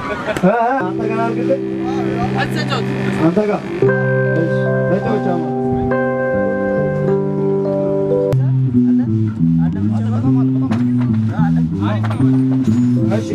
አንተ ጋር አድርግልኝ። አንተ ጋር እሺ፣ ተጫወች አማ እሺ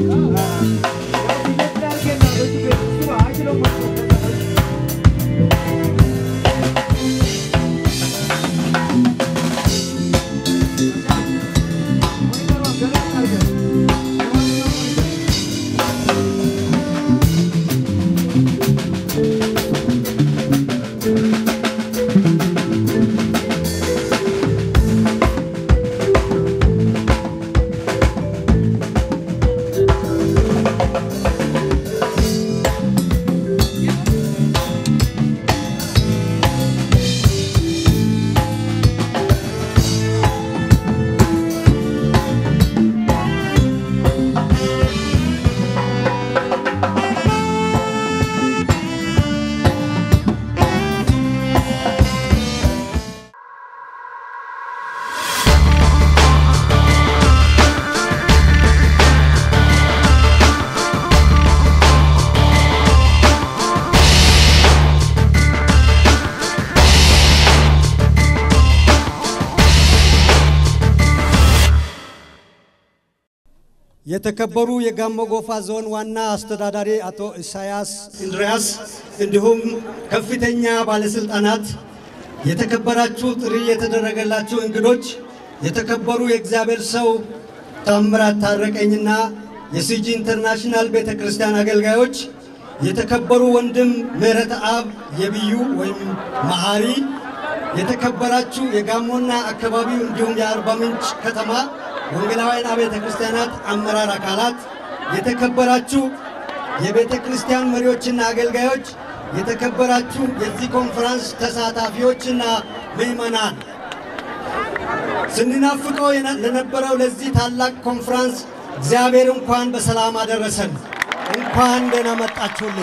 የተከበሩ የጋሞ ጎፋ ዞን ዋና አስተዳዳሪ አቶ ኢሳያስ እንድሪያስ እንዲሁም ከፍተኛ ባለስልጣናት፣ የተከበራችሁ ጥሪ የተደረገላችሁ እንግዶች፣ የተከበሩ የእግዚአብሔር ሰው ታምራት ታረቀኝና የሲጂ ኢንተርናሽናል ቤተ ክርስቲያን አገልጋዮች፣ የተከበሩ ወንድም ምህረት አብ የብዩ ወይም መሐሪ፣ የተከበራችሁ የጋሞና አካባቢው እንዲሁም የአርባ ምንጭ ከተማ ወንጌላውያን አብያተ ክርስቲያናት አመራር አካላት፣ የተከበራችሁ የቤተ ክርስቲያን መሪዎችና አገልጋዮች፣ የተከበራችሁ የዚህ ኮንፈረንስ ተሳታፊዎችና ምዕመናን ስንናፍቀው የነ- ለነበረው ለዚህ ታላቅ ኮንፈረንስ እግዚአብሔር እንኳን በሰላም አደረሰን። እንኳን ደህና መጣችሁልን።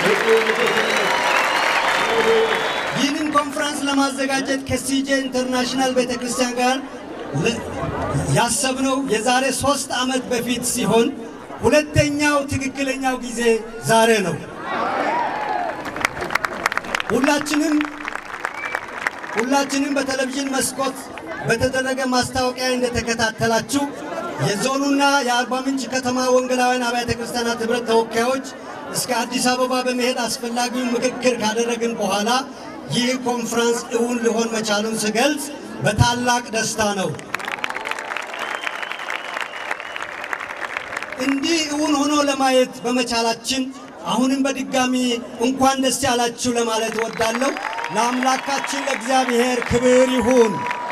ይህንን ኮንፈረንስ ለማዘጋጀት ከሲጄ ኢንተርናሽናል ቤተ ክርስቲያን ጋር ለ- ያሰብነው የዛሬ ሶስት ዓመት በፊት ሲሆን ሁለተኛው ትክክለኛው ጊዜ ዛሬ ነው። ሁላችንም ሁላችንም በቴሌቪዥን መስኮት በተደረገ ማስታወቂያ እንደተከታተላችሁ የዞኑና የአርባ ምንጭ ከተማ ወንጌላውያን አብያተ ክርስቲያናት ኅብረት ተወካዮች እስከ አዲስ አበባ በመሄድ አስፈላጊውን ምክክር ካደረግን በኋላ ይህ ኮንፈረንስ እውን ሊሆን መቻሉን ስገልጽ በታላቅ ደስታ ነው። እንዲህ እውን ሆኖ ለማየት በመቻላችን አሁንም በድጋሚ እንኳን ደስ ያላችሁ ለማለት እወዳለሁ። ለአምላካችን ለእግዚአብሔር ክብር ይሁን።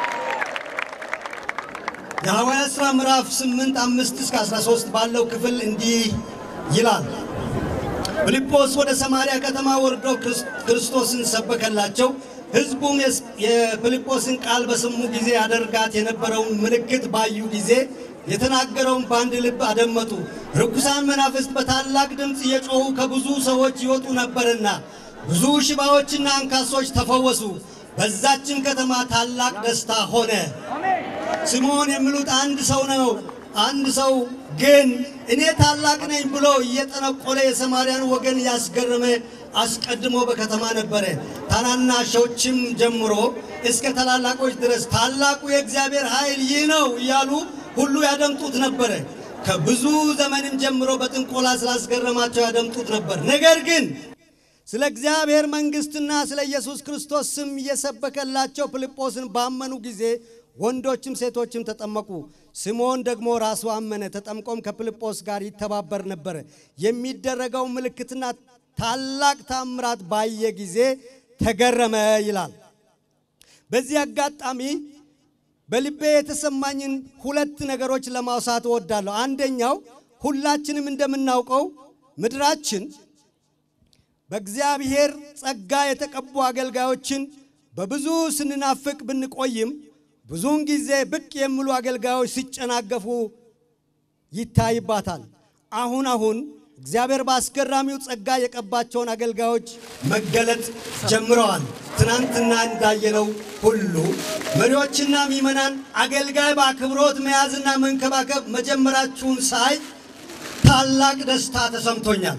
የሐዋርያት ሥራ ምዕራፍ 8 5 እስከ 13 ባለው ክፍል እንዲህ ይላል። ፊልጶስ ወደ ሰማርያ ከተማ ወርዶ ክርስ- ክርስቶስን ሰበከላቸው። ሕዝቡም የስ- የፊልጶስን ቃል በሰሙ ጊዜ ያደርጋት የነበረውን ምልክት ባዩ ጊዜ የተናገረውን በአንድ ልብ አደመጡ። ርኩሳን መናፍስት በታላቅ ድምፅ እየጮኹ ከብዙ ሰዎች ይወጡ ነበርና ብዙ ሽባዎችና አንካሶች ተፈወሱ። በዛችን ከተማ ታላቅ ደስታ ሆነ። ስምዖን የሚሉት አንድ ሰው ነው። አንድ ሰው ግን እኔ ታላቅ ነኝ ብሎ እየጠነቆለ የሰማርያን ወገን ያስገረመ አስቀድሞ በከተማ ነበረ። ታናናሾችም ጀምሮ እስከ ታላላቆች ድረስ ታላቁ የእግዚአብሔር ኃይል ይህ ነው እያሉ ሁሉ ያደምጡት ነበረ። ከብዙ ዘመንም ጀምሮ በጥንቆላ ስላስገረማቸው ያደምጡት ነበር። ነገር ግን ስለ እግዚአብሔር መንግሥትና ስለ ኢየሱስ ክርስቶስ ስም እየሰበከላቸው ፊልጶስን ባመኑ ጊዜ ወንዶችም ሴቶችም ተጠመቁ። ስምዖን ደግሞ ራሱ አመነ። ተጠምቆም ከፊልጶስ ጋር ይተባበር ነበረ። የሚደረገው ምልክትና ታላቅ ታምራት ባየ ጊዜ ተገረመ ይላል። በዚህ አጋጣሚ በልቤ የተሰማኝን ሁለት ነገሮች ለማውሳት እወዳለሁ። አንደኛው ሁላችንም እንደምናውቀው ምድራችን በእግዚአብሔር ጸጋ የተቀቡ አገልጋዮችን በብዙ ስንናፍቅ ብንቆይም ብዙውን ጊዜ ብቅ የሚሉ አገልጋዮች ሲጨናገፉ ይታይባታል። አሁን አሁን እግዚአብሔር በአስገራሚው ጸጋ የቀባቸውን አገልጋዮች መገለጥ ጀምረዋል። ትናንትና እንዳየነው ሁሉ መሪዎችና ምዕመናን አገልጋይ በአክብሮት መያዝና መንከባከብ መጀመራችሁን ሳይ ታላቅ ደስታ ተሰምቶኛል።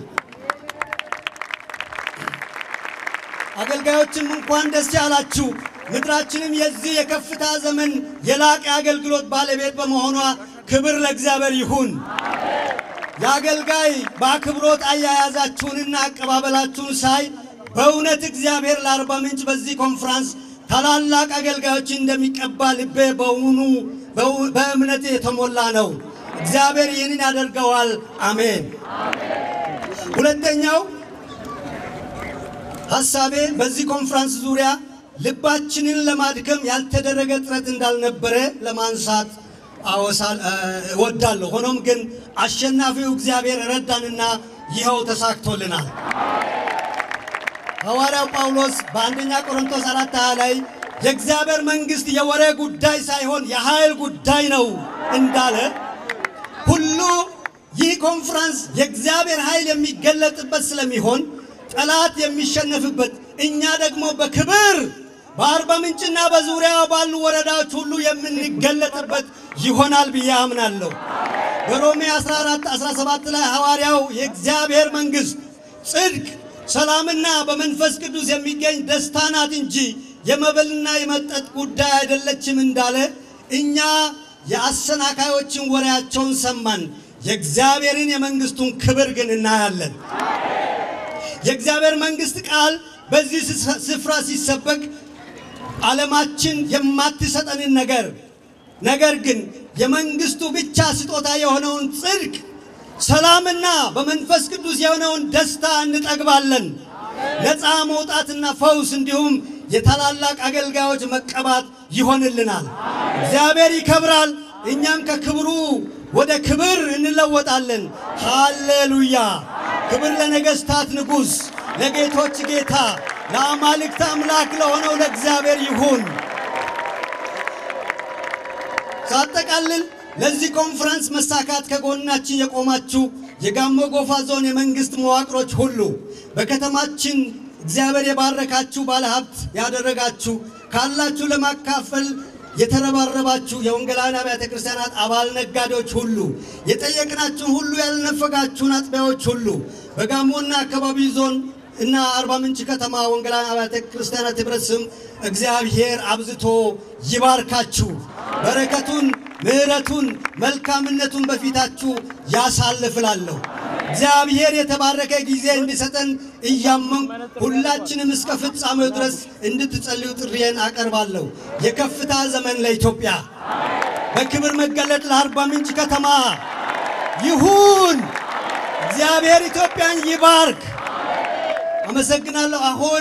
አገልጋዮችም እንኳን ደስ ያላችሁ። ምድራችንም የዚህ የከፍታ ዘመን የላቀ አገልግሎት ባለቤት በመሆኗ ክብር ለእግዚአብሔር ይሁን። የአገልጋይ በአክብሮት አያያዛችሁንና አቀባበላችሁን ሳይ በእውነት እግዚአብሔር ለአርባ ምንጭ በዚህ ኮንፍራንስ ታላላቅ አገልጋዮችን እንደሚቀባ ልቤ በውኑ በእምነት የተሞላ ነው። እግዚአብሔር ይህንን ያደርገዋል። አሜን። ሁለተኛው ሐሳቤ በዚህ ኮንፍራንስ ዙሪያ ልባችንን ለማድከም ያልተደረገ ጥረት እንዳልነበረ ለማንሳት አወሳል እወዳለሁ። ሆኖም ግን አሸናፊው እግዚአብሔር ረዳንና ይኸው ተሳክቶልናል። ሐዋርያው ጳውሎስ በአንደኛ ቆሮንቶስ አራት ሃያ ላይ የእግዚአብሔር መንግሥት የወሬ ጉዳይ ሳይሆን የኃይል ጉዳይ ነው እንዳለ ሁሉ ይህ ኮንፍራንስ የእግዚአብሔር ኃይል የሚገለጥበት ስለሚሆን ጠላት የሚሸነፍበት እኛ ደግሞ በክብር በአርባ ምንጭና በዙሪያ ባሉ ወረዳዎች ሁሉ የምንገለጥበት ይሆናል ብዬ አምናለሁ። በሮሜ 14 17 ላይ ሐዋርያው የእግዚአብሔር መንግሥት ጽድቅ፣ ሰላምና በመንፈስ ቅዱስ የሚገኝ ደስታ ናት እንጂ የመብልና የመጠጥ ጉዳይ አይደለችም እንዳለ እኛ የአሰናካዮችን ወሬያቸውን ሰማን፣ የእግዚአብሔርን የመንግሥቱን ክብር ግን እናያለን። የእግዚአብሔር መንግሥት ቃል በዚህ ስፍራ ሲሰበክ ዓለማችን የማትሰጠንን ነገር ነገር ግን የመንግሥቱ ብቻ ስጦታ የሆነውን ጽድቅ፣ ሰላምና በመንፈስ ቅዱስ የሆነውን ደስታ እንጠግባለን። ነፃ መውጣትና ፈውስ እንዲሁም የታላላቅ አገልጋዮች መቀባት ይሆንልናል። እግዚአብሔር ይከብራል፣ እኛም ከክብሩ ወደ ክብር እንለወጣለን። ሃሌሉያ! ክብር ለነገሥታት ንጉሥ፣ ለጌቶች ጌታ፣ ለአማልክት አምላክ ለሆነው ለእግዚአብሔር ይሁን። ሳጠቃልል ለዚህ ኮንፈረንስ መሳካት ከጎናችን የቆማችሁ የጋሞ ጎፋ ዞን የመንግሥት መዋቅሮች ሁሉ በከተማችን እግዚአብሔር የባረካችሁ ባለሀብት ያደረጋችሁ ካላችሁ ለማካፈል የተረባረባችሁ የወንጌላውያን አብያተ ክርስቲያናት አባል ነጋዴዎች ሁሉ የጠየቅናችሁን ሁሉ ያልነፈጋችሁን አጥቢያዎች ሁሉ በጋሞና አካባቢ ዞን እና አርባ ምንጭ ከተማ ወንጌላውያን አብያተ ክርስቲያናት ኅብረት ስም እግዚአብሔር አብዝቶ ይባርካችሁ። በረከቱን፣ ምሕረቱን፣ መልካምነቱን በፊታችሁ ያሳልፍላለሁ። እግዚአብሔር የተባረከ ጊዜ እንዲሰጠን እያመንኩ ሁላችንም እስከ ፍጻሜው ድረስ እንድትጸልዩ ጥሪዬን አቀርባለሁ። የከፍታ ዘመን ለኢትዮጵያ፣ በክብር መገለጥ ለአርባ ምንጭ ከተማ ይሁን። እግዚአብሔር ኢትዮጵያን ይባርክ። አመሰግናለሁ። አሁን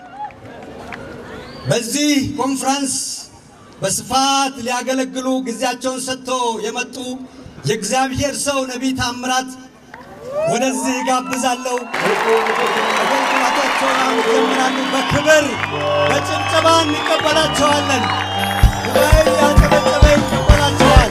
በዚህ ኮንፍራንስ በስፋት ሊያገለግሉ ጊዜያቸውን ሰጥቶ የመጡ የእግዚአብሔር ሰው ነቢይ ታምራት ወደዚህ ጋብዛለሁ። አገልግሎታቸውን አሁን ይጀምራሉ። በክብር በጭብጨባ እንቀበላቸዋለን። ጉባኤ ያጨበጨበ ይቀበላቸዋል።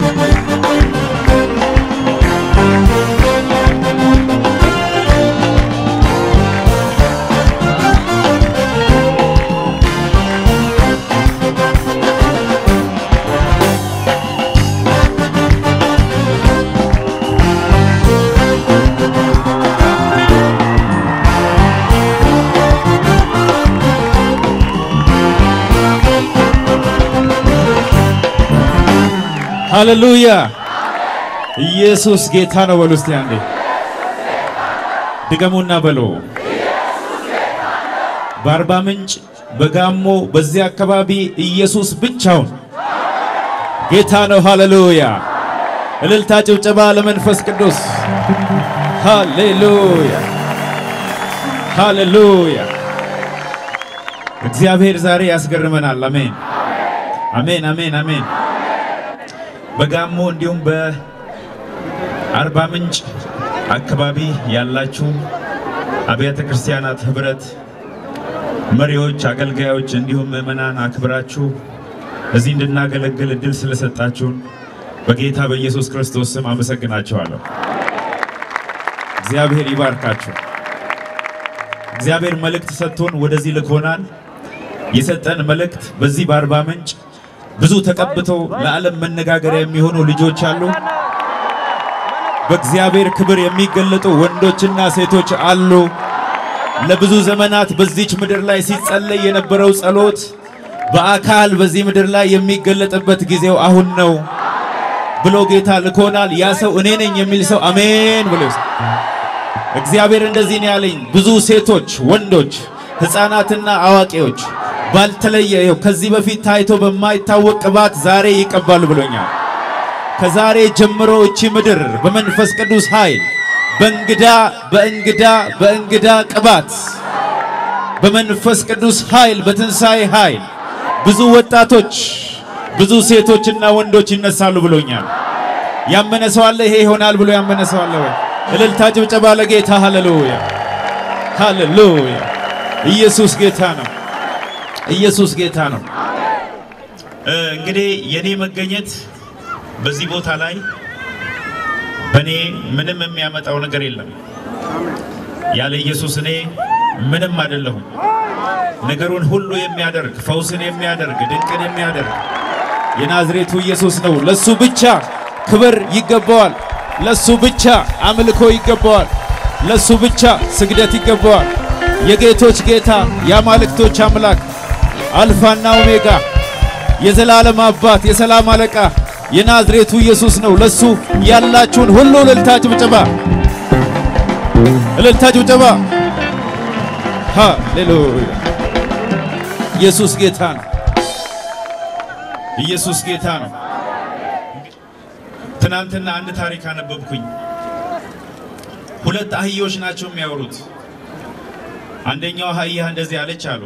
ሃሌሉያ! ኢየሱስ ጌታ ነው በሉ እስቲ አንዴ ድገሙና በሎ። በአርባ ምንጭ በጋሞ በዚህ አካባቢ ኢየሱስ ብቻውን ጌታ ነው። ሃሌሉያ! እልልታ ጭብጨባ ለመንፈስ ቅዱስ ሃሌሉያ! ሃሌሉያ! እግዚአብሔር ዛሬ ያስገርመናል። አሜን፣ አሜን፣ አሜን፣ አሜን። በጋሞ እንዲሁም በአርባ ምንጭ አካባቢ ያላችሁ አብያተ ክርስቲያናት ኅብረት መሪዎች፣ አገልጋዮች እንዲሁም ምዕመናን አክብራችሁ እዚህ እንድናገለግል እድል ስለሰጣችሁን በጌታ በኢየሱስ ክርስቶስ ስም አመሰግናችኋለሁ። እግዚአብሔር ይባርካችሁ። እግዚአብሔር መልእክት ሰጥቶን ወደዚህ ልኮናል። የሰጠን መልእክት በዚህ በአርባ ምንጭ ብዙ ተቀብተው ለዓለም መነጋገሪያ የሚሆኑ ልጆች አሉ። በእግዚአብሔር ክብር የሚገለጡ ወንዶችና ሴቶች አሉ። ለብዙ ዘመናት በዚች ምድር ላይ ሲጸለይ የነበረው ጸሎት በአካል በዚህ ምድር ላይ የሚገለጥበት ጊዜው አሁን ነው ብሎ ጌታ ልኮናል። ያ ሰው እኔ ነኝ የሚል ሰው አሜን ብሎ ይውሰድ። እግዚአብሔር እንደዚህ ነው ያለኝ። ብዙ ሴቶች፣ ወንዶች፣ ሕፃናትና አዋቂዎች ባልተለየ ይኸው ከዚህ በፊት ታይቶ በማይታወቅ ቅባት ዛሬ ይቀባሉ ብሎኛል። ከዛሬ ጀምሮ እቺ ምድር በመንፈስ ቅዱስ ኃይል በእንግዳ በእንግዳ በእንግዳ ቅባት በመንፈስ ቅዱስ ኃይል በትንሣኤ ኃይል ብዙ ወጣቶች ብዙ ሴቶችና ወንዶች ይነሳሉ ብሎኛል። ያመነ ሰው አለ? ይሄ ይሆናል ብሎ ያመነ ሰው አለ ወይ? እልልታ ጭብጨባ ለጌታ ሃሌሉያ፣ ሃሌሉያ። ኢየሱስ ጌታ ነው። ኢየሱስ ጌታ ነው። እ እንግዲህ የኔ መገኘት በዚህ ቦታ ላይ በእኔ ምንም የሚያመጣው ነገር የለም። ያለ ኢየሱስ እኔ ምንም አይደለሁም። ነገሩን ሁሉ የሚያደርግ ፈውስን የሚያደርግ ድንቅን የሚያደርግ የናዝሬቱ ኢየሱስ ነው። ለሱ ብቻ ክብር ይገባዋል። ለሱ ብቻ አምልኮ ይገባዋል። ለሱ ብቻ ስግደት ይገባዋል። የጌቶች ጌታ የአማልክቶች አምላክ አልፋና ኦሜጋ የዘላለም አባት የሰላም አለቃ የናዝሬቱ ኢየሱስ ነው። ለሱ ያላችሁን ሁሉ እልልታ ጭብጨባ፣ እልልታ ጭብጨባ። ሃሌሉያ! ኢየሱስ ጌታ ነው። ኢየሱስ ጌታ ነው። ትናንትና አንድ ታሪክ አነበብኩኝ። ሁለት አህዮች ናቸው የሚያወሩት። አንደኛው አህያ እንደዚህ አለች አሉ።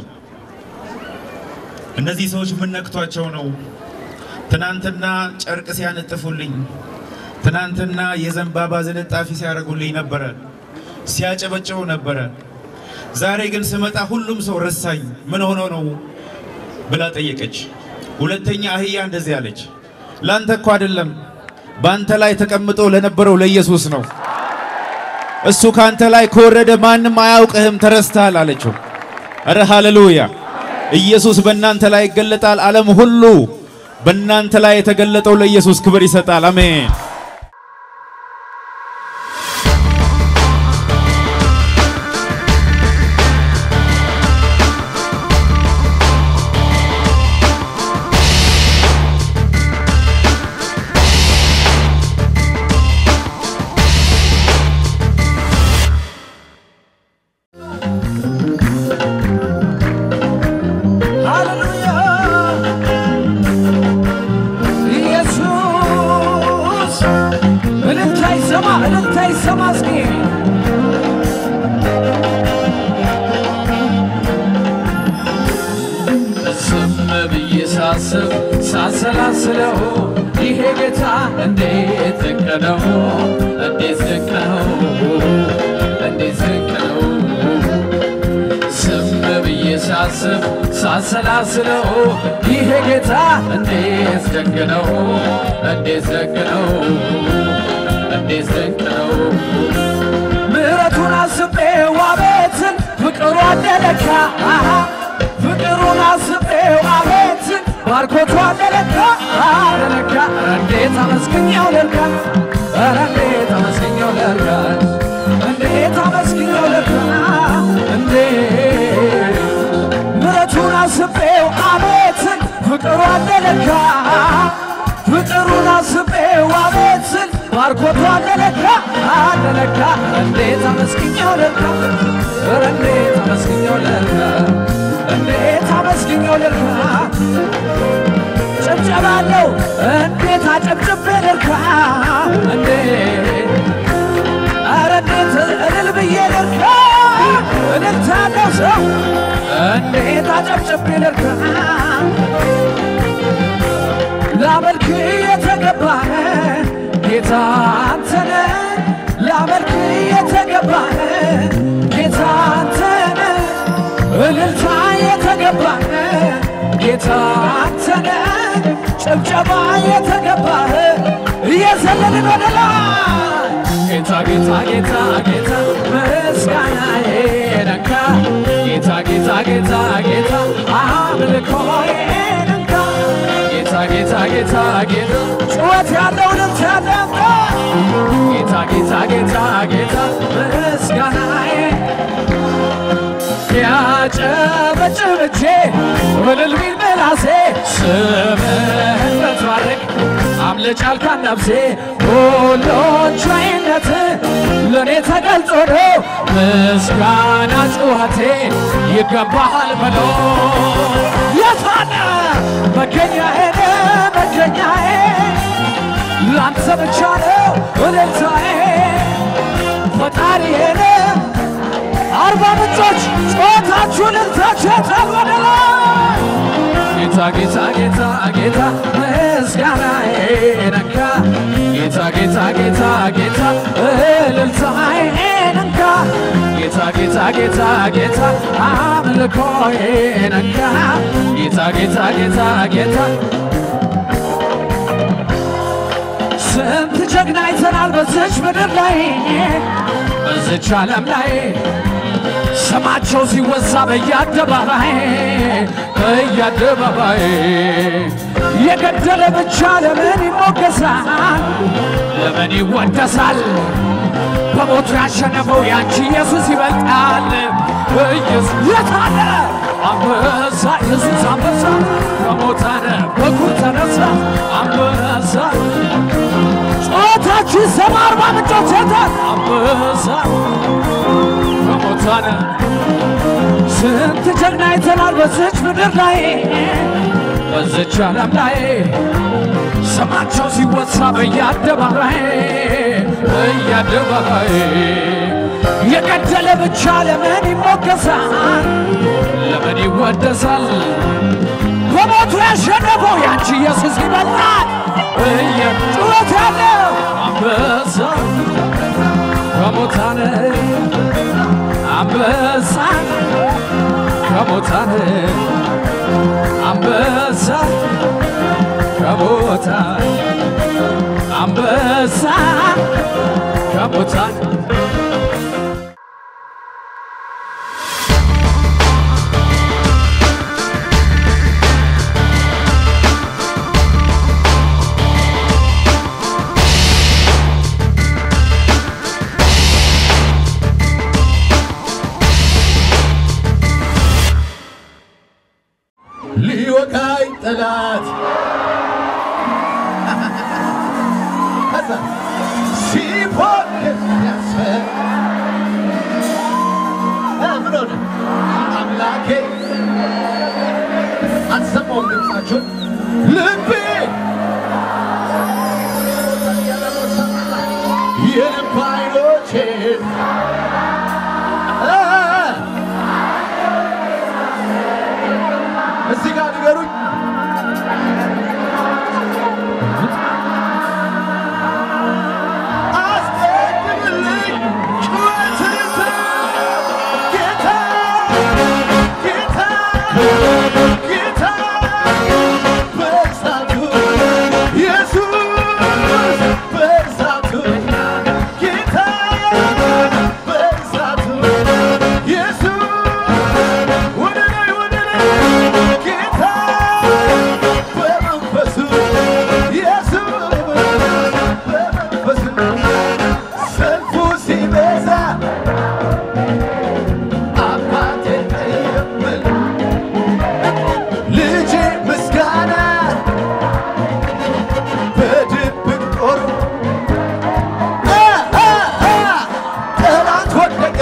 እነዚህ ሰዎች ምን ነክቷቸው ነው? ትናንትና ጨርቅ ሲያነጥፉልኝ፣ ትናንትና የዘንባባ ዝንጣፊ ሲያደርጉልኝ ነበረ፣ ሲያጨበጭቡ ነበረ። ዛሬ ግን ስመጣ ሁሉም ሰው ረሳኝ። ምን ሆኖ ነው ብላ ጠየቀች። ሁለተኛ አህያ እንደዚህ አለች፣ ላንተ እኮ አይደለም በአንተ ላይ ተቀምጦ ለነበረው ለኢየሱስ ነው። እሱ ካንተ ላይ ከወረደ ማንም አያውቅህም፣ ተረስተሃል አለችው። እረ ሃሌሉያ! ኢየሱስ በእናንተ ላይ ይገለጣል። ዓለም ሁሉ በእናንተ ላይ የተገለጠው ለኢየሱስ ክብር ይሰጣል። አሜን። ሃሌሉያ ኢየሱስ እልልታ ይሰማ እልልታ ይሰማ እስኪ ዝም ብዬ ሳስብ ሳሰላስለው ይሄ ጌታ እንዴት ድንቅ ነው እንዴት ድንቅ ነው እንዴት ድንቅ ነው ዝም ብዬ ሳስብ ሳሰላስለው ይሄ ጌታ እንዴት ድንቅ ነው እንዴት ድንቅ ነው እንዴት ድንቅ ነው ምሕረቱን አስቤው አቤትን ፍቅሩ አደለካ ፍቅሩን አስቤው አቤትን ባርኮቱ አደለካ አደለካ እንዴት አመስግኛው ልርካ ኧረ እንዴት አመስግኛው ልርካ እንዴት አመስግኛው ልርካ እንዴት ምሕረቱን አስቤው አቤትን ፍቅሩ አደለካ ፍቅሩን አስቤው አቤትን ባርኮቱ አደለካ አደለካ እንዴት አመስግኛው ልርካ ኧረ እንዴት አመስግኛው ልርካ እንዴት አመስግኛው ልርካ ጭብጨባለው እንዴት አጨብጭቤ ልርካ እንዴት ኧረ እንዴት እልል ብዬ ልርካ እልልታ ያለው ሰው እንዴት አጨብጭቤ ልርካ ላመልክ የተገባህ ጌታ አንተነ ላመልክ የተገባህ ጌታ አንተነ እልልታ የተገባህ ጌታ አንተነ ጭብጨባ የተገባህ እየዘለልን ወደ ላይ ጌታ ጌታ ጌታ ጌታ ምስጋናዬ ነካ ጌታ ጌታ ጌታ ጌታ አምልኮዬ ነካ ጌታ ጌታ ጌታ ጌታ ጩኸት ያለው ልብስ ያለው ጌታ ጌታ ጌታ ጌታ ምስጋናዬ ያጨበጭብቼ እልል ቢል ምላሴ ስምህን ብትባርክ አምልጭ አልካን ነፍሴ ሁሉን ቻይነት ለእኔ ተገልጾ ነው ምስጋና ጩኸቴ ይገባሃል ብሎ የታለ መገኛዬን መገኛዬ ላንተ ብቻ ነው እልልታዬ ፈጣሪዬን አርባ ምንጮች ጩኸታችሁን እልልታችሁ ተወደላ ጌታ ጌታ ጌታ ጌታ ምስጋናዬ ነካ ጌታ ጌታ ጌታ ጌታ እልልታዬ ነካ ጌታ ጌታ ጌታ ጌታ አምልኮዬ ነካ ጌታ ጌታ ጌታ ጌታ ስንት ጀግና አይተናል በዚች ምድር ላይ በዚች ዓለም ላይ ስማቸው ሲወሳ በየአደባባይ በየአደባባይ የገደለ ብቻ ለምን ይሞገሳል? ለምን ይወደሳል? በሞቱ ያሸነፈው ያንቺ ኢየሱስ ይበልጣል። ኢየሱስ የታለ አንበሳ ኢየሱስ አንበሳ ከሞታነ በኩር ተነሳ አንበሳ ጩኸታችሁ ይሰማ አርባ ምንጮች የታል አንበሳ ከሞታነ ስንት ጀግና አይተናል በዚች ምድር ላይ በዚች ዓለም ላይ ስማቸው ሲወሳ በየአደባባይ በየአደባባይ የገደለ ብቻ ለምን ይሞገሳል? ለምን ይወደሳል? በሞቱ ያሸነፈው ያንቺ ኢየሱስ ይበልጣል። እየጩኸት ያለው አንበሳ ከሙታን አንበሳ ከሙታን አንበሳ ከሙታን አንበሳ ከሙታን ሊወጋኝ ጠላት ከዛ ሲፎክር ያስፈር ምን ሆነ አምላኬ አልሰማውም ድምፃችሁን ልቤ የልብ አይኖቼን እዚህ ጋር ንገሩኝ አስቀድምልኝ ጩኸትን ጌታ ጌታ ጌታ በእሳቱ ኢየሱስ በእሳቱ ጌታ በእሳቱ ኢየሱስ ወደ ላይ ወደ ላይ ጌታ በመንፈሱ ኢየሱስ በመንፈሱ ሰልፉ ሲበዛ አባቴ የምል ልጄ ምስጋና በድብቅ ጦሩ አ አ አ ጠላት ወደቀ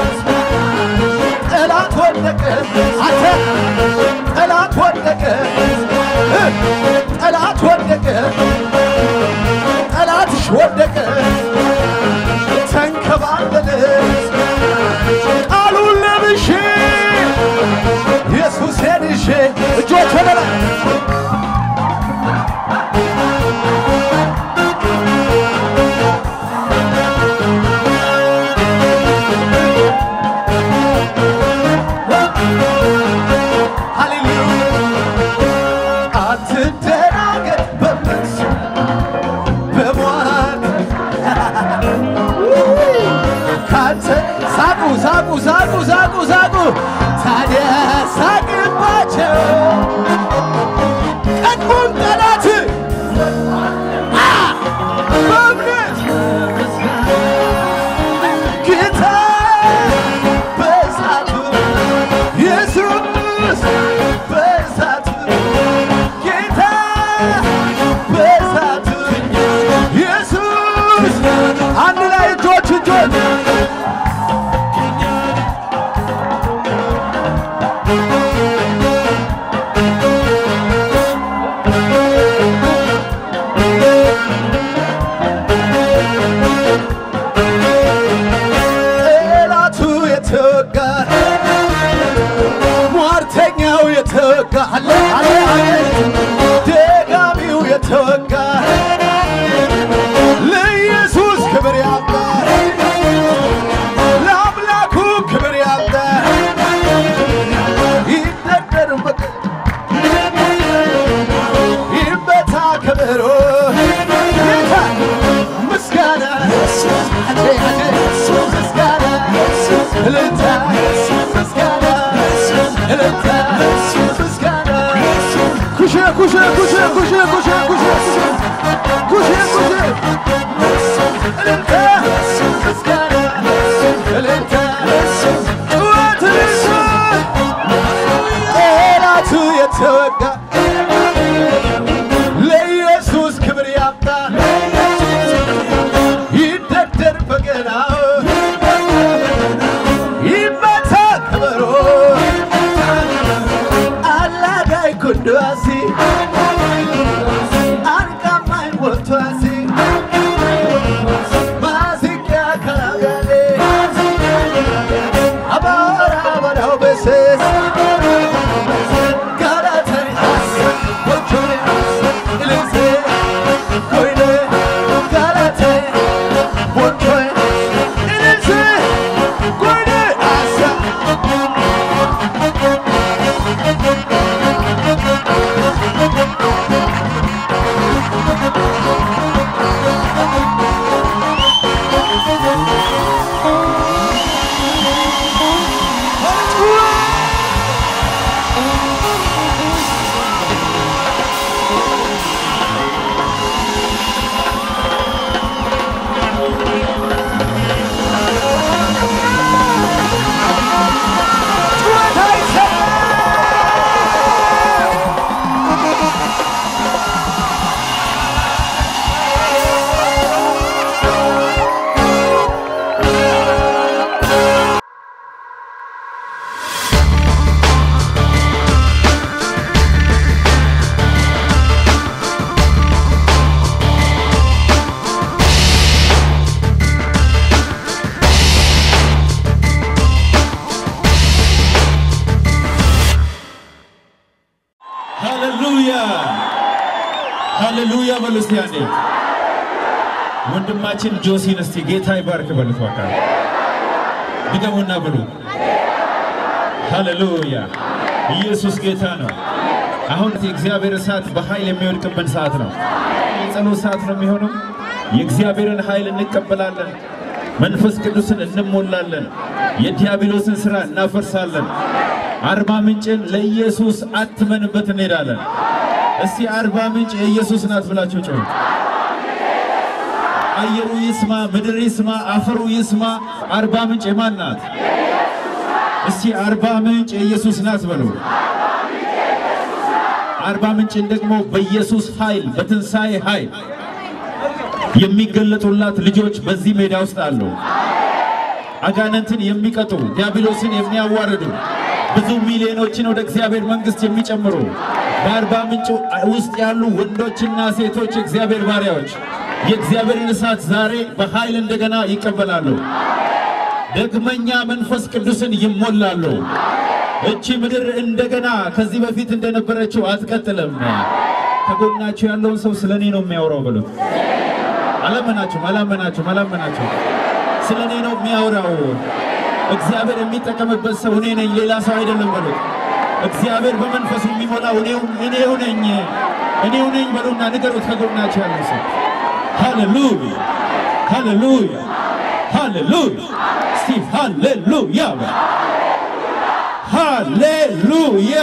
ጠላት ወደቀ አንተ ጠላት ወደቀ እ ጠላት ወደቀ ጠላትሽ ወደቀ ተንከባለለ ቃሉን ለብሼ ኢየሱሴን ይዤ እጆች ወደ ላይ ሃሌሉያ አትደናገጥ በምስ በሟርት ካንተ ሳቁ ሳቁ ሳቁ ሳቁ ሳቁ ታዲያ ሳቅባቸው ቀድሞም ጠላት ኩሼ ኩሼ ኩሼ ኩሼ ኩሼ ኩሼ ኩሼ ኩሼ እልልታ ምስጋና እልልታ ጩኸት እልልታ ጠላቱ የተወጋ ለኢየሱስ ክብር ያምጣ ይደርደር በገናው ይመታ ከበሮ አላጋይ ኩንዱዋሲ አንቃማይ ወቷሲ ማዚቂያ ከናጋሌ አባራ በዳው በሴስ ጋላታይ ወቾኔ ኢልሴ ኮይኔ ጋላታይ ወቾኔ ኢልሴ ኮይኔ አሳ ጩኸት አይሰማም። ሃሌሉያ ሃሌሉያ በሉ እስቲ አንዴ። ወንድማችን ጆሲን እስቲ ጌታ ይባርክ በሉት እባክህ። ድገሙና ብሉ። ሃሌሉያ ኢየሱስ ጌታ ነው። አሁን የእግዚአብሔር እሳት በኃይል የሚወድቅብን ሰዓት ነው። የጸሎት ሰዓት ነው የሚሆነው። የእግዚአብሔርን ኃይል እንቀበላለን። መንፈስ ቅዱስን እንሞላለን። የዲያብሎስን ሥራ እናፈርሳለን። አርባ ምንጭን ለኢየሱስ አትመንበት እንሄዳለን። እስቲ አርባ ምንጭ የኢየሱስ ናት ብላችሁ ጮሁ። አየሩ ይስማ፣ ምድር ይስማ፣ አፈሩ ይስማ። አርባ ምንጭ የማን ናት? እስቲ አርባ ምንጭ የኢየሱስ ናት በሉ። አርባ ምንጭን ደግሞ በኢየሱስ ኃይል በትንሣኤ ኃይል የሚገለጡላት ልጆች በዚህ ሜዳ ውስጥ አሉ። አጋንንትን የሚቀጡ ዲያብሎስን የሚያዋርዱ ብዙ ሚሊዮኖችን ወደ እግዚአብሔር መንግሥት የሚጨምሩ በአርባ ምንጭ ውስጥ ያሉ ወንዶችና ሴቶች የእግዚአብሔር ባሪያዎች የእግዚአብሔርን እሳት ዛሬ በኃይል እንደገና ይቀበላሉ። ደግመኛ መንፈስ ቅዱስን ይሞላሉ። እቺ ምድር እንደገና ከዚህ በፊት እንደነበረችው አትቀጥልም። ከጎናችሁ ያለውን ሰው ስለ እኔ ነው የሚያወራው ብሉት። አላመናችሁም? አላመናችሁም? አላመናችሁም? ስለ እኔ ነው የሚያወራው። እግዚአብሔር የሚጠቀምበት ሰው እኔ ነኝ፣ ሌላ ሰው አይደለም በሉት። እግዚአብሔር በመንፈሱ የሚሞላው እኔው እኔው ነኝ እኔው ነኝ በሉና ንገሩት ከጎናችሁ ያለው ሰው። ሃሌሉያ ሃሌሉያ ሃሌሉያ እስቲ ሃሌሉያ በል። ሃሌሉያ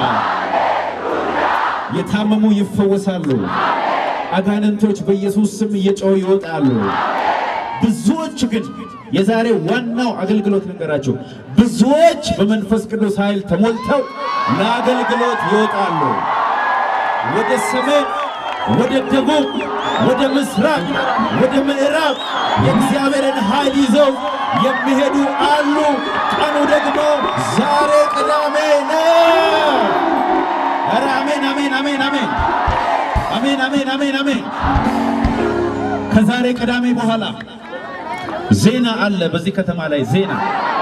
የታመሙ ይፈወሳሉ። አጋንንቶች በኢየሱስ ስም እየጮሁ ይወጣሉ። ብዙዎች ግን የዛሬ ዋናው አገልግሎት ልንገራችሁ፣ ብዙዎች በመንፈስ ቅዱስ ኃይል ተሞልተው ለአገልግሎት ይወጣሉ። ወደ ሰሜን፣ ወደ ደቡብ፣ ወደ ምስራቅ፣ ወደ ምዕራብ የእግዚአብሔርን ኃይል ይዘው የሚሄዱ አሉ። ቀኑ ደግሞ ዛሬ ቅዳሜ ነው። ኧረ አሜን አሜን አሜን አሜን አሜን አሜን አሜን አሜን። ከዛሬ ቅዳሜ በኋላ ዜና አለ። በዚህ ከተማ ላይ ዜና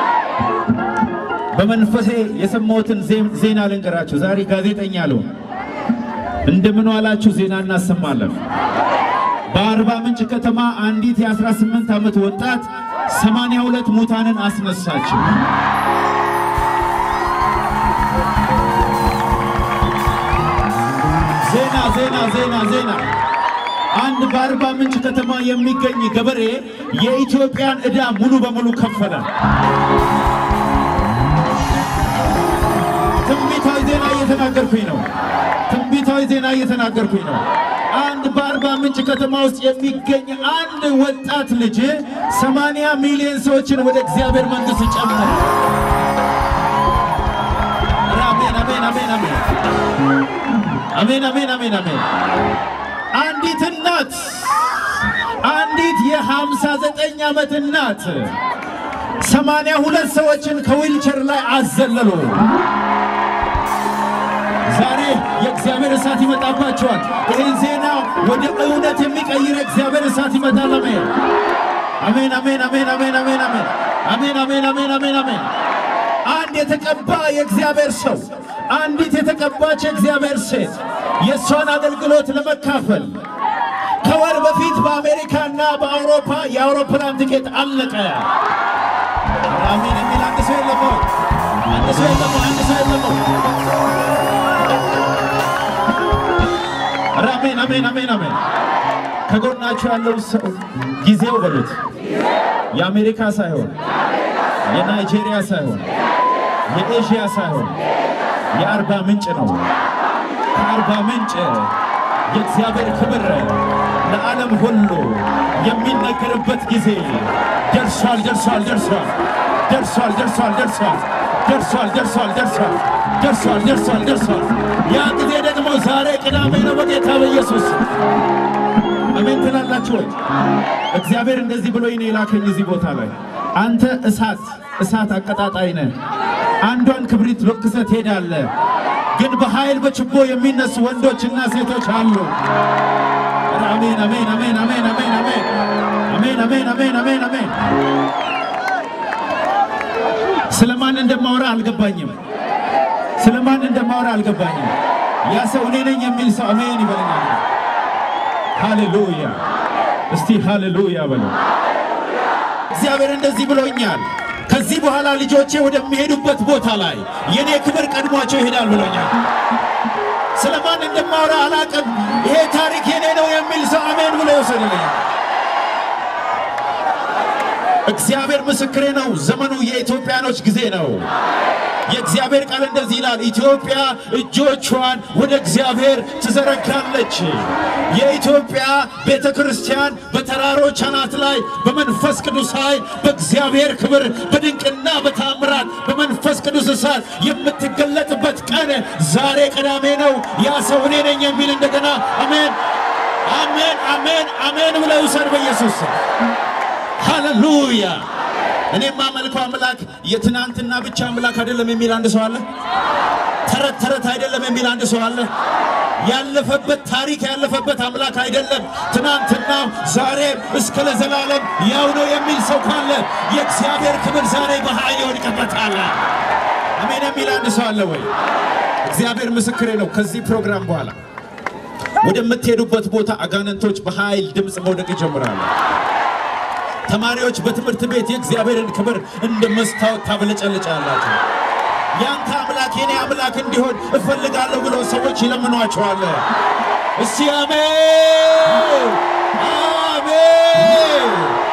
በመንፈሴ የሰማሁትን ዜ- ዜና ልንገራችሁ። ዛሬ ጋዜጠኛ አለው እንደምን ዋላችሁ ዜና እናሰማለን። በአርባ ምንጭ ከተማ አንዲት የ18 ዓመት ወጣት 82 ሙታንን አስነሳችው። ዜና ዜና ዜና ዜና አንድ በአርባ ምንጭ ከተማ የሚገኝ ገበሬ የኢትዮጵያን ዕዳ ሙሉ በሙሉ ከፈለ። ትንቢታዊ ዜና እየተናገርኩኝ ነው። ትንቢታዊ ዜና እየተናገርኩኝ ነው። አንድ በአርባ ምንጭ ከተማ ውስጥ የሚገኝ አንድ ወጣት ልጅ ሰማንያ ሚሊዮን ሰዎችን ወደ እግዚአብሔር መንግሥት ጨመረ። ኧረ አሜን አሜን አሜን አሜን አሜን አሜን አሜን አሜን። አንዲት እናት አንዲት የሃምሳ ዘጠኝ ዓመት እናት ሰማንያ ሁለት ሰዎችን ከዊልቸር ላይ አዘለሉ። ዛሬ የእግዚአብሔር እሳት ይመጣባቸዋል። ይህን ዜና ወደ እውነት የሚቀይር የእግዚአብሔር እሳት ይመጣል። አሜን አሜን አሜን አሜን አሜን አሜን አሜን አሜን አሜን አሜን አሜን። አንድ የተቀባ የእግዚአብሔር ሰው፣ አንዲት የተቀባች የእግዚአብሔር ሴት የእሷን አገልግሎት ለመካፈል ከወር በፊት በአሜሪካና በአውሮፓ የአውሮፕላን ትኬት አለቀ። አሜን የሚል አንድ ሰው የለም ወይ? አንድ ሰው የለም ወይ? አንድ ሰው የለም ወይ? ኧረ አሜን አሜን አሜን አሜን። ከጎናችሁ ያለው ሰው ጊዜው በሉት። የአሜሪካ ሳይሆን የናይጄሪያ ሳይሆን የኤዥያ ሳይሆን የአርባ ምንጭ ነው። ከአርባ ምንጭ የእግዚአብሔር ክብር ለዓለም ሁሉ የሚነገርበት ጊዜ ደርሷል ደርሷል ደርሷል ደርሷል ደርሷል ደርሷል ደርሷል ደርሷል ደርሷል ደርሷል ደርሷል ደርሷል። ያ ጊዜ ደግሞ ዛሬ ቅዳሜ ነው። በጌታ በኢየሱስ አሜን ትላላችሁ ወይ? እግዚአብሔር እንደዚህ ብሎኝ ነው የላከኝ እዚህ ቦታ ላይ አንተ እሳት እሳት አቀጣጣይ ነህ። አንዷን ክብሪት ለኩሰህ ትሄዳለህ። ግን በኃይል በችቦ የሚነሱ ወንዶችና ሴቶች አሉ። ኧረ አሜን አሜን አሜን አሜን አሜን አሜን አሜን አሜን አሜን አሜን አሜን። ስለማን እንደማወራ አልገባኝም። ስለማን እንደማወራ አልገባኝም። ያ ሰው እኔ ነኝ የሚል ሰው አሜን ይበለኛል። ሃሌሉያ! እስቲ ሃሌሉያ በለው። እግዚአብሔር እንደዚህ ብሎኛል። ከዚህ በኋላ ልጆቼ ወደሚሄዱበት ቦታ ላይ የኔ ክብር ቀድሟቸው ይሄዳል ብሎኛል። ስለማን እንደማወራ አላቅም። ይሄ ታሪክ የኔ ነው የሚል ሰው አሜን ብሎ ይወሰድልኛል። እግዚአብሔር ምስክሬ ነው። ዘመኑ የኢትዮጵያኖች ጊዜ ነው። የእግዚአብሔር ቃል እንደዚህ ይላል፣ ኢትዮጵያ እጆቿን ወደ እግዚአብሔር ትዘረጋለች። የኢትዮጵያ ቤተ ክርስቲያን በተራሮች አናት ላይ በመንፈስ ቅዱስ ኃይል በእግዚአብሔር ክብር በድንቅና በታምራት በመንፈስ ቅዱስ እሳት የምትገለጥበት ቀን ዛሬ ቅዳሜ ነው። ያ ሰው እኔ ነኝ የሚል እንደገና አሜን አሜን አሜን አሜን ብለው ይውሰድ በኢየሱስ ስም። ሃሌሉያ። እኔ የማመልከው አምላክ የትናንትና ብቻ አምላክ አይደለም የሚል አንድ ሰው አለ። ተረት ተረት አይደለም የሚል አንድ ሰው አለ። ያለፈበት ታሪክ ያለፈበት አምላክ አይደለም። ትናንትና ዛሬም እስከ ለዘላለም ያው ነው የሚል ሰው ካለ የእግዚአብሔር ክብር ዛሬ በኃይል ይወድቅበታል። አሜን የሚል አንድ ሰው አለ ወይ? እግዚአብሔር ምስክሬ ነው። ከዚህ ፕሮግራም በኋላ ወደምትሄዱበት ቦታ አጋንንቶች በኃይል ድምፅ መውደቅ ይጀምራሉ። ተማሪዎች በትምህርት ቤት የእግዚአብሔርን ክብር እንደ መስታወት ታብለጨልጫላችሁ። ያንተ አምላክ የኔ አምላክ እንዲሆን እፈልጋለሁ ብሎ ሰዎች ይለምኗቸዋል። እስቲ አሜን አሜን፣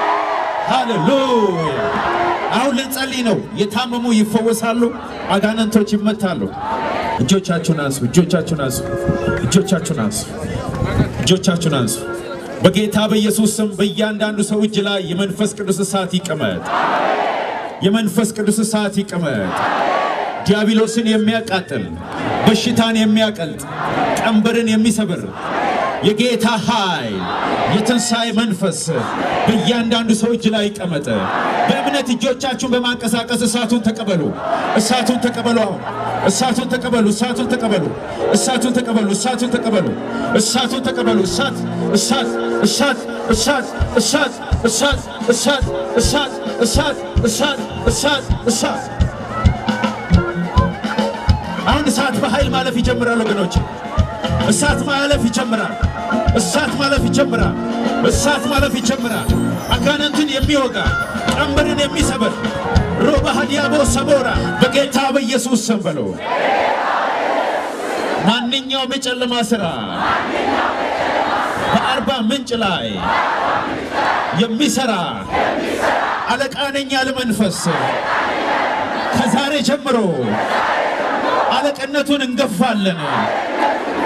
ሃሌሉያ። አሁን ልንጸልይ ነው። የታመሙ ይፈወሳሉ፣ አጋንንቶች ይመታሉ። እጆቻችሁን አንሱ፣ እጆቻችሁን አንሱ፣ እጆቻችሁን አንሱ፣ እጆቻችሁን አንሱ። በጌታ በኢየሱስ ስም በእያንዳንዱ ሰው እጅ ላይ የመንፈስ ቅዱስ እሳት ይቀመጥ። የመንፈስ ቅዱስ እሳት ይቀመጥ። ዲያብሎስን የሚያቃጥል በሽታን የሚያቀልጥ ቀንበርን የሚሰብር የጌታ ኃይል የትንሣኤ መንፈስ በእያንዳንዱ ሰው እጅ ላይ ይቀመጥ። በእምነት እጆቻችሁን በማንቀሳቀስ እሳቱን ተቀበሉ። እሳቱን ተቀበሉ። አሁን እሳቱን ተቀበሉ። እሳቱን ተቀበሉ። እሳቱን ተቀበሉ። እሳቱን ተቀበሉ። እሳቱን ተቀበሉ። እሳት እሳት እሳት እሳት እሳት እሳት እሳት እሳት እሳት እሳት እሳት እሳት አሁን እሳት በኃይል ማለፍ ይጀምራል ወገኖች። እሳት ማለፍ ይጀምራል። እሳት ማለፍ ይጀምራል። እሳት ማለፍ ይጀምራል። አጋንንትን የሚወጋ ቀንበርን የሚሰብር ሮባ ሀዲያቦ ሰቦራ በጌታ በኢየሱስ ስም በሎ ማንኛውም የጨለማ ሥራ በአርባ ምንጭ ላይ የሚሰራ አለቃ ነኝ ያለ መንፈስ ከዛሬ ጀምሮ አለቅነቱን እንገፋለን።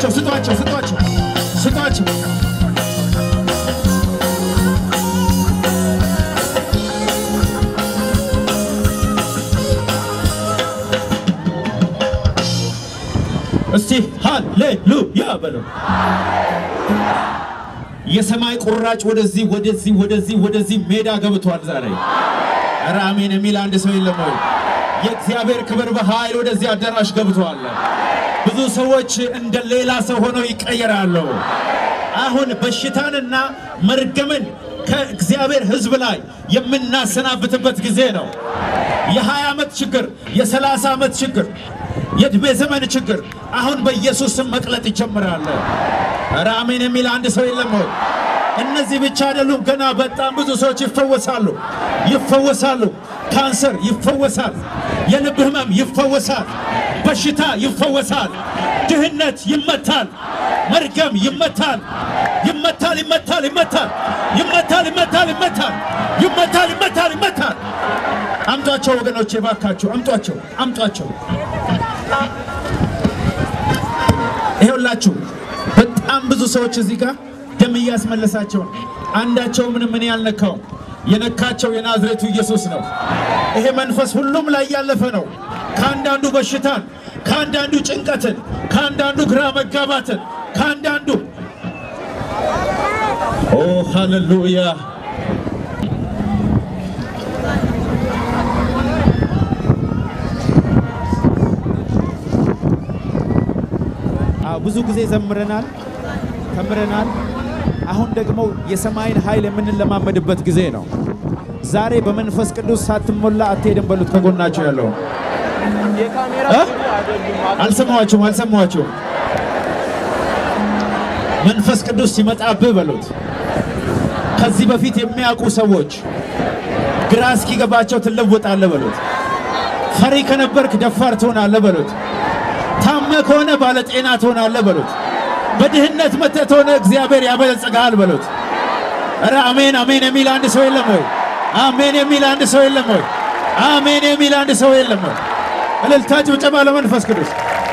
ስጧቸው ስጧቸው ስጧቸው ስጧቸው። እስቲ ሃሌሉያ በለው። የሰማይ ቁራጭ ወደዚህ ወደዚህ ወደዚህ ወደዚህ ሜዳ ገብቷል ዛሬ። ኧረ አሜን የሚል አንድ ሰው የለም ወይ? የእግዚአብሔር ክብር በኃይል ወደዚህ አዳራሽ ገብቷል። ብዙ ሰዎች እንደ ሌላ ሰው ሆነው ይቀየራሉ። አሁን በሽታንና መርገምን ከእግዚአብሔር ሕዝብ ላይ የምናሰናብትበት ጊዜ ነው። የ20 ዓመት ችግር፣ የ30 ዓመት ችግር፣ የዕድሜ ዘመን ችግር አሁን በኢየሱስ ስም መቅለጥ ይጀምራል። ኧረ አሜን የሚል አንድ ሰው የለም ወይ? እነዚህ ብቻ አይደሉም። ገና በጣም ብዙ ሰዎች ይፈወሳሉ ይፈወሳሉ። ካንሰር ይፈወሳል። የልብ ህመም ይፈወሳል። በሽታ ይፈወሳል። ድህነት ይመታል። መርገም ይመታል። ይመታል ይመታል ይመታል ይመታል ይመታል ይመታል ይመታል ይመታል ይመታል። አምጧቸው ወገኖቼ፣ ባካችሁ አምጧቸው አምጧቸው። ይሄውላችሁ በጣም ብዙ ሰዎች እዚህ ጋር ደም እያስመለሳቸው ነው። አንዳቸው ምንም እኔ አልነካውም። የነካቸው የናዝሬቱ ኢየሱስ ነው። ይሄ መንፈስ ሁሉም ላይ ያለፈ ነው። ከአንዳንዱ በሽታን፣ ከአንዳንዱ ጭንቀትን፣ ከአንዳንዱ ግራ መጋባትን፣ ከአንዳንዱ ኦ ሃሌሉያ ብዙ ጊዜ ዘምረናል፣ ተምረናል። አሁን ደግሞ የሰማይን ኃይል የምንለማመድበት ጊዜ ነው። ዛሬ በመንፈስ ቅዱስ ሳትሞላ አትሄድም በሉት። ከጎናቸው ያለው እ? አልሰማኋችሁም አልሰማኋችሁም። መንፈስ ቅዱስ ሲመጣብህ በሉት። ከዚህ በፊት የሚያውቁ ሰዎች ግራ እስኪገባቸው ትለወጣለህ በሉት። ፈሪ ከነበርክ ደፋር ትሆናለህ በሉት። ታመ ከሆነ ባለጤና ትሆናለህ በሉት። በድህነት መተህ ከሆነ እግዚአብሔር ያበለጽግሃል በሉት። ኧረ አሜን አሜን የሚል አንድ ሰው የለም ወይ? አሜን የሚል አንድ ሰው የለም ወይ? አሜን የሚል አንድ ሰው የለም ወይ? እልልታ ጭብጨባ ለመንፈስ ቅዱስ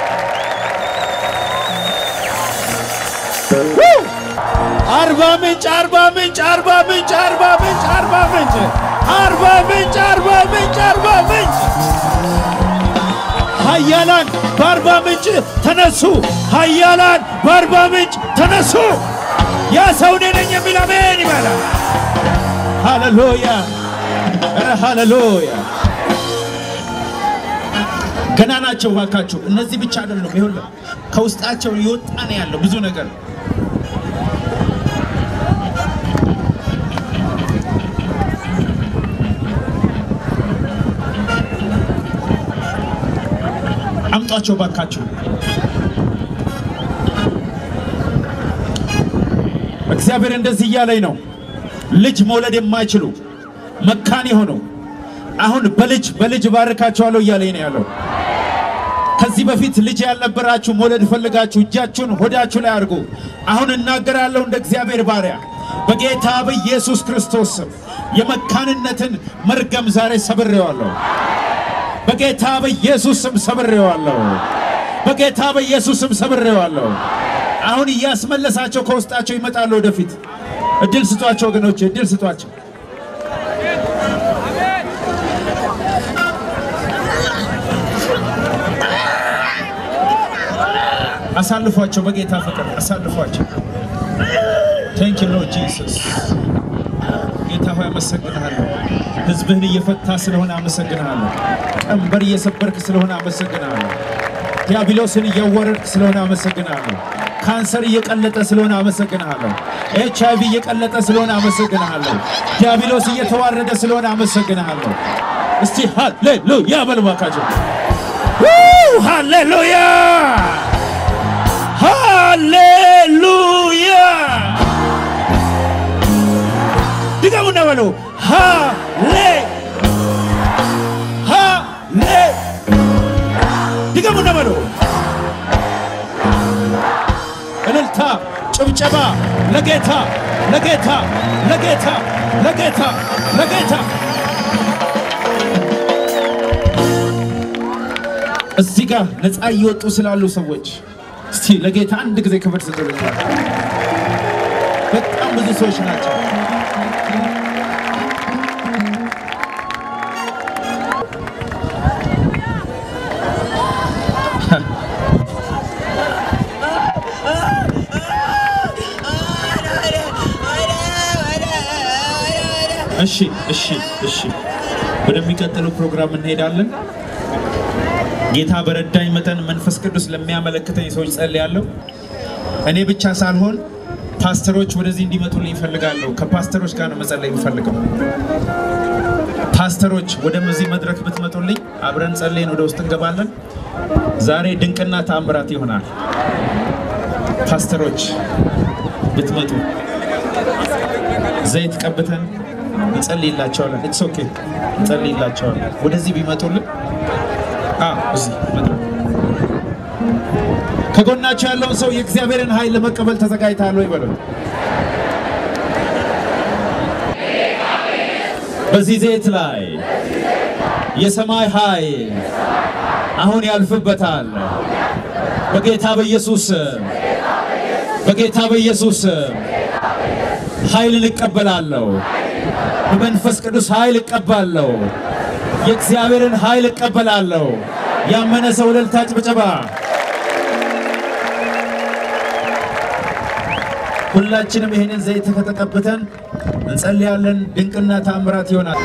አርባ ምንጭ አርባ ምንጭ አርባ ምንጭ አርባ ምንጭ አርባ ምንጭ አርባ ምንጭ አርባ ምንጭ አርባ ምንጭ ኃያላን በአርባ ምንጭ ተነሱ። ኃያላን በአርባ ምንጭ ተነሱ። ያ ሰው እኔ ነኝ የሚል አሜን ይበላል። ሃሌሉያ! ኧረ ሃሌሉያ! ገና ናቸው እባካችሁ። እነዚህ ብቻ አይደሉም። ይኸውልህ ከውስጣቸው የወጣ ነው ያለው ብዙ ነገር አምጧቸው ባካችሁ። እግዚአብሔር እንደዚህ እያለኝ ነው። ልጅ መውለድ የማይችሉ መካን የሆኑ አሁን በልጅ በልጅ ባርካቸዋለሁ እያለኝ ነው ያለው። ከዚህ በፊት ልጅ ያልነበራችሁ መውለድ ፈልጋችሁ እጃችሁን ሆዳችሁ ላይ አድርጉ። አሁን እናገራለሁ እንደ እግዚአብሔር ባሪያ በጌታ በኢየሱስ ክርስቶስ ስም የመካንነትን መርገም ዛሬ ሰብሬዋለሁ። በጌታ በኢየሱስ ስም ሰብሬዋለሁ። በጌታ በኢየሱስ ስም ሰብሬዋለሁ። አሁን እያስመለሳቸው ከውስጣቸው ይመጣሉ ወደፊት። እድል ስጧቸው ወገኖች፣ እድል ስጧቸው። አሳልፏቸው፣ በጌታ ፍቅር አሳልፏቸው። ቴንክ ዩ ሎርድ ጂሰስ። ጌታ ሆይ አመሰግንሃለሁ። ሕዝብህን እየፈታ ስለሆነ አመሰግንሃለሁ። ቀንበር እየሰበርክ ስለሆነ አመሰግንሃለሁ። ዲያብሎስን እያወረድክ ስለሆነ አመሰግንሃለሁ። ካንሰር እየቀለጠ ስለሆነ አመሰግንሃለሁ። ኤች አይቪ እየቀለጠ ስለሆነ አመሰግንሃለሁ። ዲያብሎስ እየተዋረደ ስለሆነ አመሰግንሃለሁ። እስቲ ሃሌሉያ በሉ እባካችሁ። ሃሌሉያ ሃሌሉያ ድገሙና በሉ ሃሌ ሃሌ ድገሙና በሉ እልልታ ጭብጨባ ለጌታ ለጌታ ለጌታ ለጌታ ለጌታ እዚህ ጋር ነፃ እየወጡ ስላሉ ሰዎች እስቲ እስቲ ለጌታ አንድ ጊዜ ክብር ስጡልኝ። በጣም ብዙ ሰዎች ናቸው። እሺ እሺ እሺ፣ ወደሚቀጥለው ፕሮግራም እንሄዳለን። ጌታ በረዳኝ መጠን መንፈስ ቅዱስ ለሚያመለክተኝ ሰዎች ጸልያለሁ። እኔ ብቻ ሳልሆን ፓስተሮች ወደዚህ እንዲመጡልኝ ይፈልጋለሁ። ከፓስተሮች ጋር ነው መጸለይ የሚፈልገው። ፓስተሮች ወደዚህ መድረክ ብትመጡልኝ አብረን ጸልየን ወደ ውስጥ እንገባለን። ዛሬ ድንቅና ተአምራት ይሆናል። ፓስተሮች ብትመጡ ዘይት ቀብተን እንጸልይላቸዋለን። ኢትስ ኦኬ እንጸልይላቸዋለን። ወደዚህ ቢመጡልን አ እዚህ መድረክ ከጎናቸው ያለውን ሰው የእግዚአብሔርን ኃይል ለመቀበል ተዘጋጅተሃል ወይ በለው። በዚህ ዘይት ላይ የሰማይ ኃይል አሁን ያልፍበታል። በጌታ በኢየሱስ ስም፣ በጌታ በኢየሱስ ስም ኃይልን እቀበላለሁ። በመንፈስ ቅዱስ ኃይል እቀባለሁ። የእግዚአብሔርን ኃይል እቀበላለሁ። ያመነ ሰው እልልታ፣ ጭብጨባ። ሁላችንም ይህንን ዘይት ከተቀብተን እንጸልያለን። ድንቅና ታምራት ይሆናል።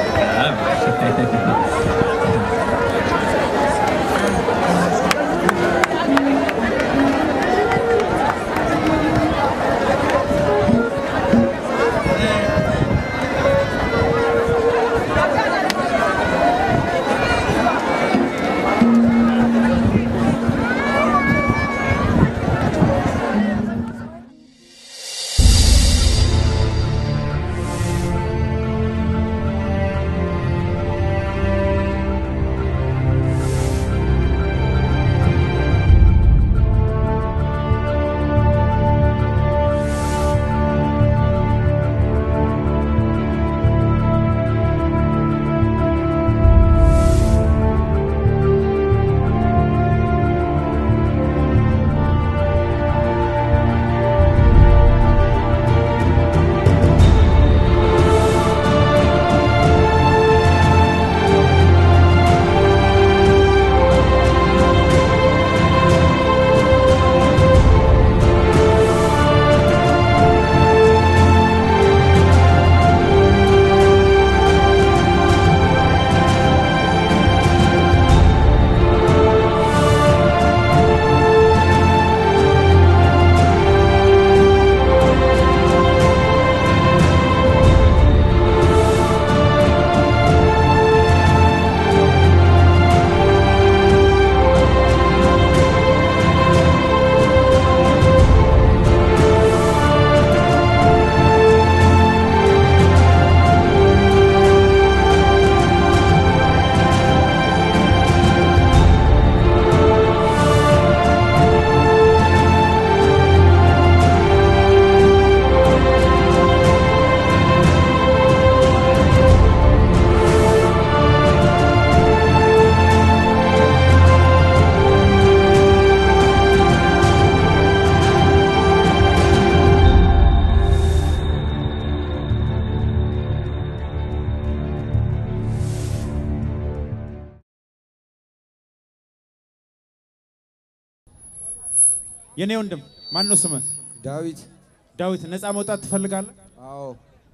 የኔ ወንድም ማን ነው ስምህ? ዳዊት ዳዊት። ነፃ መውጣት ትፈልጋለህ? አዎ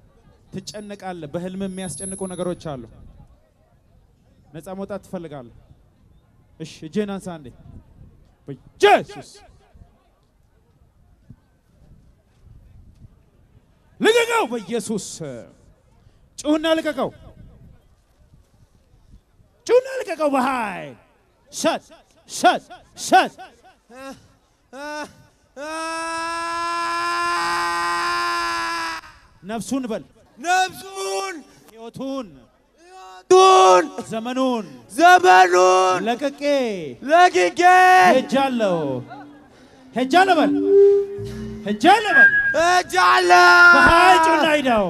ትጨነቃለህ። በህልም የሚያስጨንቁ ነገሮች አሉ። ነፃ መውጣት ትፈልጋለህ? እሺ፣ እጅህን አንሳ አንዴ። በኢየሱስ ልቀቀው! በኢየሱስ ጩሁና ልቀቀው! ጩሁና ልቀቀው! በኃይል ሸት ሸት ሸት ነፍሱን በል ነፍሱን ህይወቱን ቱን ዘመኑን ዘመኑን ለቅቄ ለቅቄ ሄጃለሁ ሄጃለሁ በል ሄጃለሁ በል እጃለሁ በኃይል ጩና ሂደው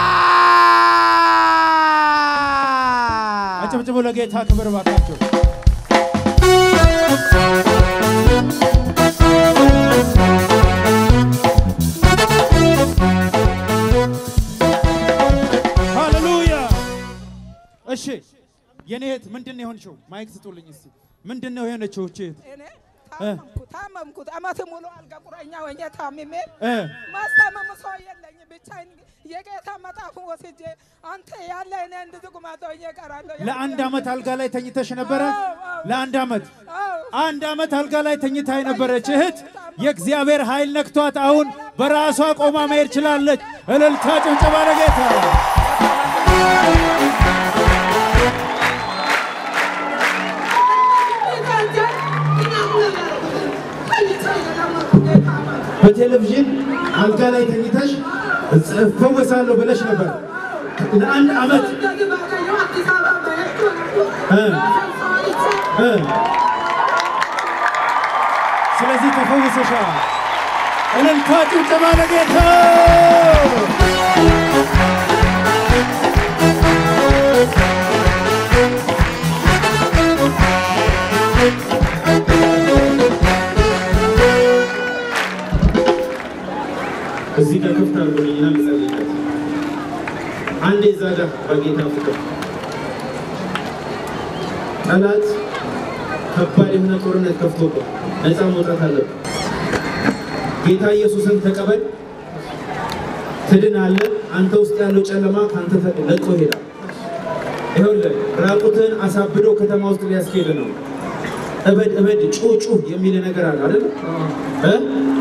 አጨብጭቡ ለጌታ ክብር ባካቸው ሃሌሉያ። እሺ የኔ እህት ምንድን ነው የሆንሽው? ማይክ ስጡልኝ እስቲ። ምንድን ነው የሆነችው እቺ እህት? እኔ ታመምኩ ታመምኩት አመት ሙሉ አልጋ ቁራኛ ሆኜ ታምሜ እ ማስታመም ሰው የለኝ ብቻዬን የጌታ መጽሐፉን ወስጄ አንተ ያለ እኔ እንደዚህ ቁማጣ ሆኜ እቀራለሁ። ለአንድ ዓመት አልጋ ላይ ተኝተሽ ነበረ? አዎ፣ አዎ። ለአንድ ዓመት አዎ። አንድ ዓመት አልጋ ላይ ተኝታ የነበረች እህት የእግዚአብሔር ኃይል ነክቷት አሁን በራሷ ቆማ መሄድ ችላለች። እልልታ ጭብጨባ ለጌታ። በቴሌቪዥን አልጋ ላይ ተኝተሽ እፈወሳለሁ ብለሽ ነበር ለአንድ ዓመት እ እ ስለዚህ ተፈውሰሻል። እልልታ ጭብጨባ ለጌታ። እዚህ ጋር ክፍት አድርጎልኝና ልጸልይበት። አንዴ እዛ ጋር በጌታ ፍቅር ጠላት ከባድ የሆነ ጦርነት ከፍቶበት ነፃ መውጣት አለብን። ጌታ ኢየሱስን ተቀበል፣ ትድናለህ። አንተ ውስጥ ያለው ጨለማ ከአንተ ተ- ለቆ ይሄዳል። ይኸውልህ ራቁትን አሳብዶ ከተማ ውስጥ ሊያስኬድ ነው። እበድ እበድ ጩህ ጩህ የሚል ነገር አለ አይደል? እ?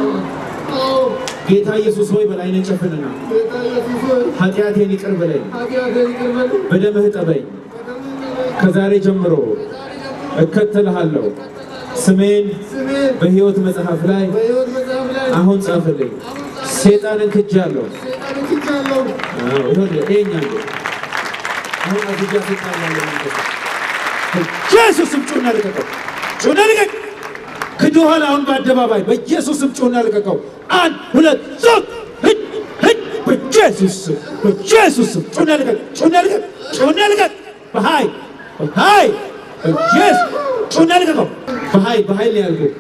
ጌታ ኢየሱስ ሆይ በላይነን ጨፍንና ኃጢአቴን ይቅር በለኝ፣ በደምህ ጠበኝ። ከዛሬ ጀምሮ እከተልሃለሁ። ስሜን በሕይወት መጽሐፍ ላይ አሁን ጻፍልኝ። ሴጣንን ክጃለሁ። አዎ፣ ይኸውልህ ይኸኛል አሁን አግጃ ሴጣን ያለ መንፈስ ኢየሱስም ጩና ልቀቀው፣ ጩና ልቀቅ። ክዶሃል። አሁን በአደባባይ በኢየሱስም ጩና ልቀቀው። አንድ ሁለት ሶስት ሂድ ሂድ። በኢየሱስ ስም በኢየሱስ ስም ጩና ልቀቅ፣ ጩና ልቀቅ፣ ጩና ልቀቅ። በኃይል በኃይል በኢየሱስ ጩና ልቀቀው። በኃይል በኃይል ነው ያልኩህ።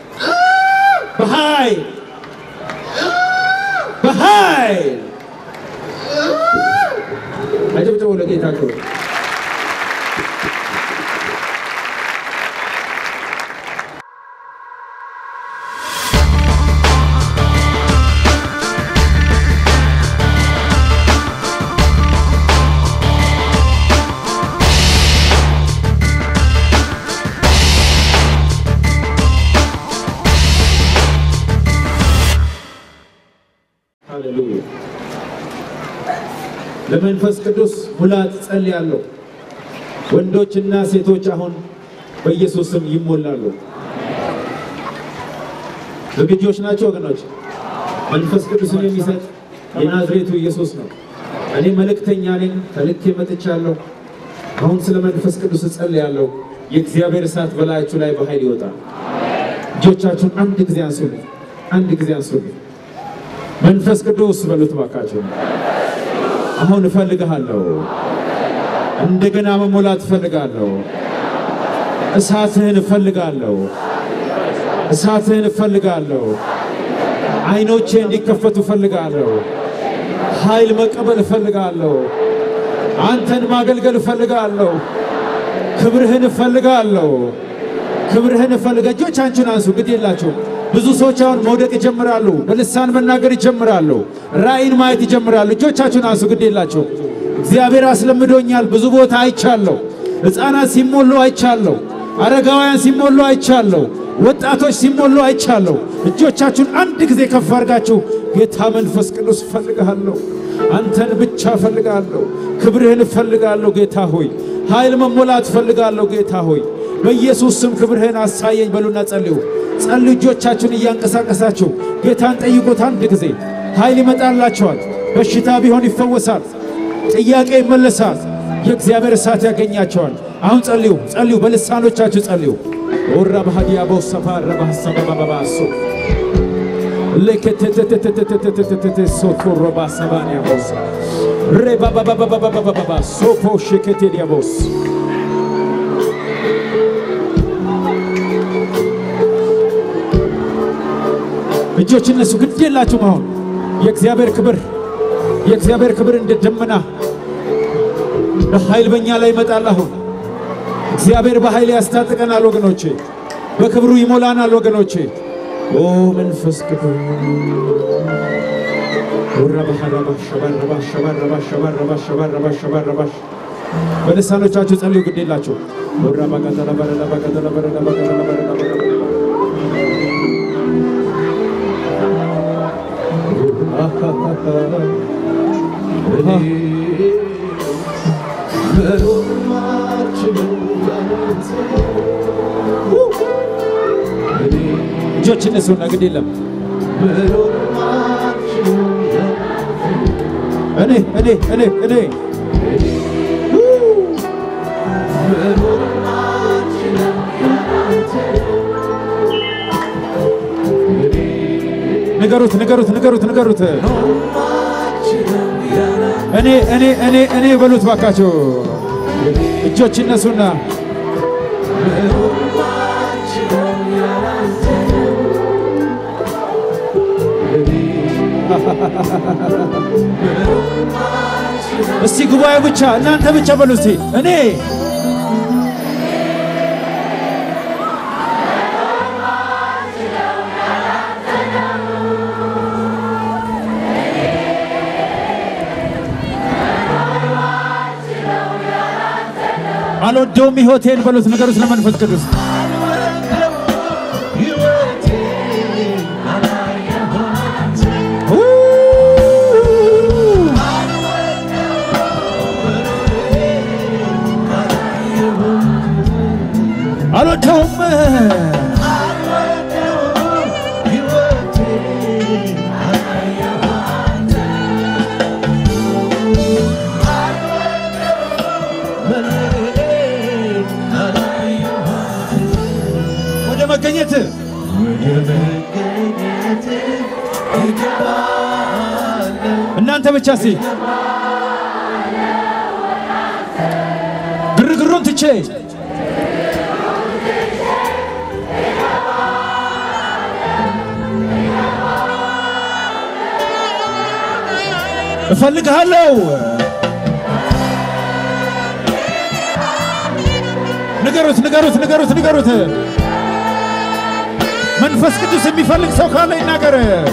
በኃይል በኃይል አጨብጭቡ ለጌታ ክብር። ሃሌሉያ። ለመንፈስ ቅዱስ ሙላት ጸልያለሁ። ወንዶችና ሴቶች አሁን በኢየሱስ ስም ይሞላሉ። ዝግጆች ናቸው ወገኖች? መንፈስ ቅዱስን የሚሰጥ የናዝሬቱ ኢየሱስ ነው። እኔ መልእክተኛ ነኝ፣ ተልኬ መጥቻለሁ። አሁን ስለ መንፈስ ቅዱስ እጸልያለሁ። የእግዚአብሔር እሳት በላያችሁ ላይ በኃይል ይወጣል። እጆቻችሁን አንድ ጊዜ አንሱልኝ፣ አንድ ጊዜ አንሱልኝ። መንፈስ ቅዱስ በሉት ባካችሁ። አሁን እፈልግሃለሁ፣ እንደገና መሞላት እፈልጋለሁ። እሳትህን እፈልጋለሁ፣ እሳትህን እፈልጋለሁ። አይኖቼ እንዲከፈቱ እፈልጋለሁ። ኃይል መቀበል እፈልጋለሁ። አንተን ማገልገል እፈልጋለሁ። ክብርህን እፈልጋለሁ። ክብርህን እፈልጋ እጆቻችሁን አንሱ። ግድ የላችሁም። ብዙ ሰዎች አሁን መውደቅ ይጀምራሉ። በልሳን መናገር ይጀምራሉ። ራእይን ማየት ይጀምራሉ። እጆቻችሁን አንሱ። ግድ የላችሁም። እግዚአብሔር አስለምዶኛል። ብዙ ቦታ አይቻለሁ። ሕፃናት ሲሞሉ አይቻለሁ። አረጋውያን ሲሞሉ አይቻለሁ። ወጣቶች ሲሞሉ አይቻለሁ። እጆቻችሁን አንድ ጊዜ ከፍ አድርጋችሁ ጌታ መንፈስ ቅዱስ እፈልግሃለሁ፣ አንተን ብቻ እፈልጋለሁ፣ ክብርህን እፈልጋለሁ ጌታ ሆይ፣ ኃይል መሞላት እፈልጋለሁ ጌታ ሆይ፣ በኢየሱስ ስም ክብርህን አሳየኝ በሉና ጸልዩ። ጸልዩ። እጆቻችሁን እያንቀሳቀሳችሁ ጌታን ጠይቁት። አንድ ጊዜ ኃይል ይመጣላቸዋል። በሽታ ቢሆን ይፈወሳል። ጥያቄ ይመለሳል። የእግዚአብሔር እሳት ያገኛቸዋል። አሁን ጸልዩ፣ ጸልዩ፣ በልሳኖቻችሁ ጸልዩ። ኦራ ባህዲያ ቦሰፋ ረባሰባባባሶ ለከተተተተተተተተተ ሶቶ ሮባ ሰባንያ ቦስ ሬባባባባባባባ ሶፖ ሸከቴዲያ ቦስ እጆች እነሱ ግድ የላችሁም። አሁን የእግዚአብሔር ክብር የእግዚአብሔር ክብር እንደ ደመና በኃይል በእኛ ላይ ይመጣል። አሁን እግዚአብሔር በኃይል ያስታጥቀናል ወገኖቼ፣ በክብሩ ይሞላናል ወገኖቼ። ኦ መንፈስ ቅዱስ ሸባረባሸባረባሸባረባሸባረባሸባረባሽ በልሳኖቻችሁ ጸልዩ፣ ግድ የላችሁ እጆች እነሱና ግድ የለም እኔ እኔ እኔ እኔ ንገሩት ንገሩት ንገሩት ንገሩት እኔ እኔ እኔ እኔ በሉት ባካቸው እጆች እነሱና እስቲ ጉባኤ ብቻ እናንተ ብቻ በሉ እስቲ እኔ አልወደውም ሕይወቴን በሉት ንገሩት ለመንፈስ ቅዱስ አልወደውም ወደ መገኘት እናንተ ብቻ ሲ ግርግሩን ትቼ እፈልግሃለሁ ንገሩት ንገሩት ንገሩት ንገሩት መንፈስ ቅዱስ የሚፈልግ ሰው ካለ ይናገር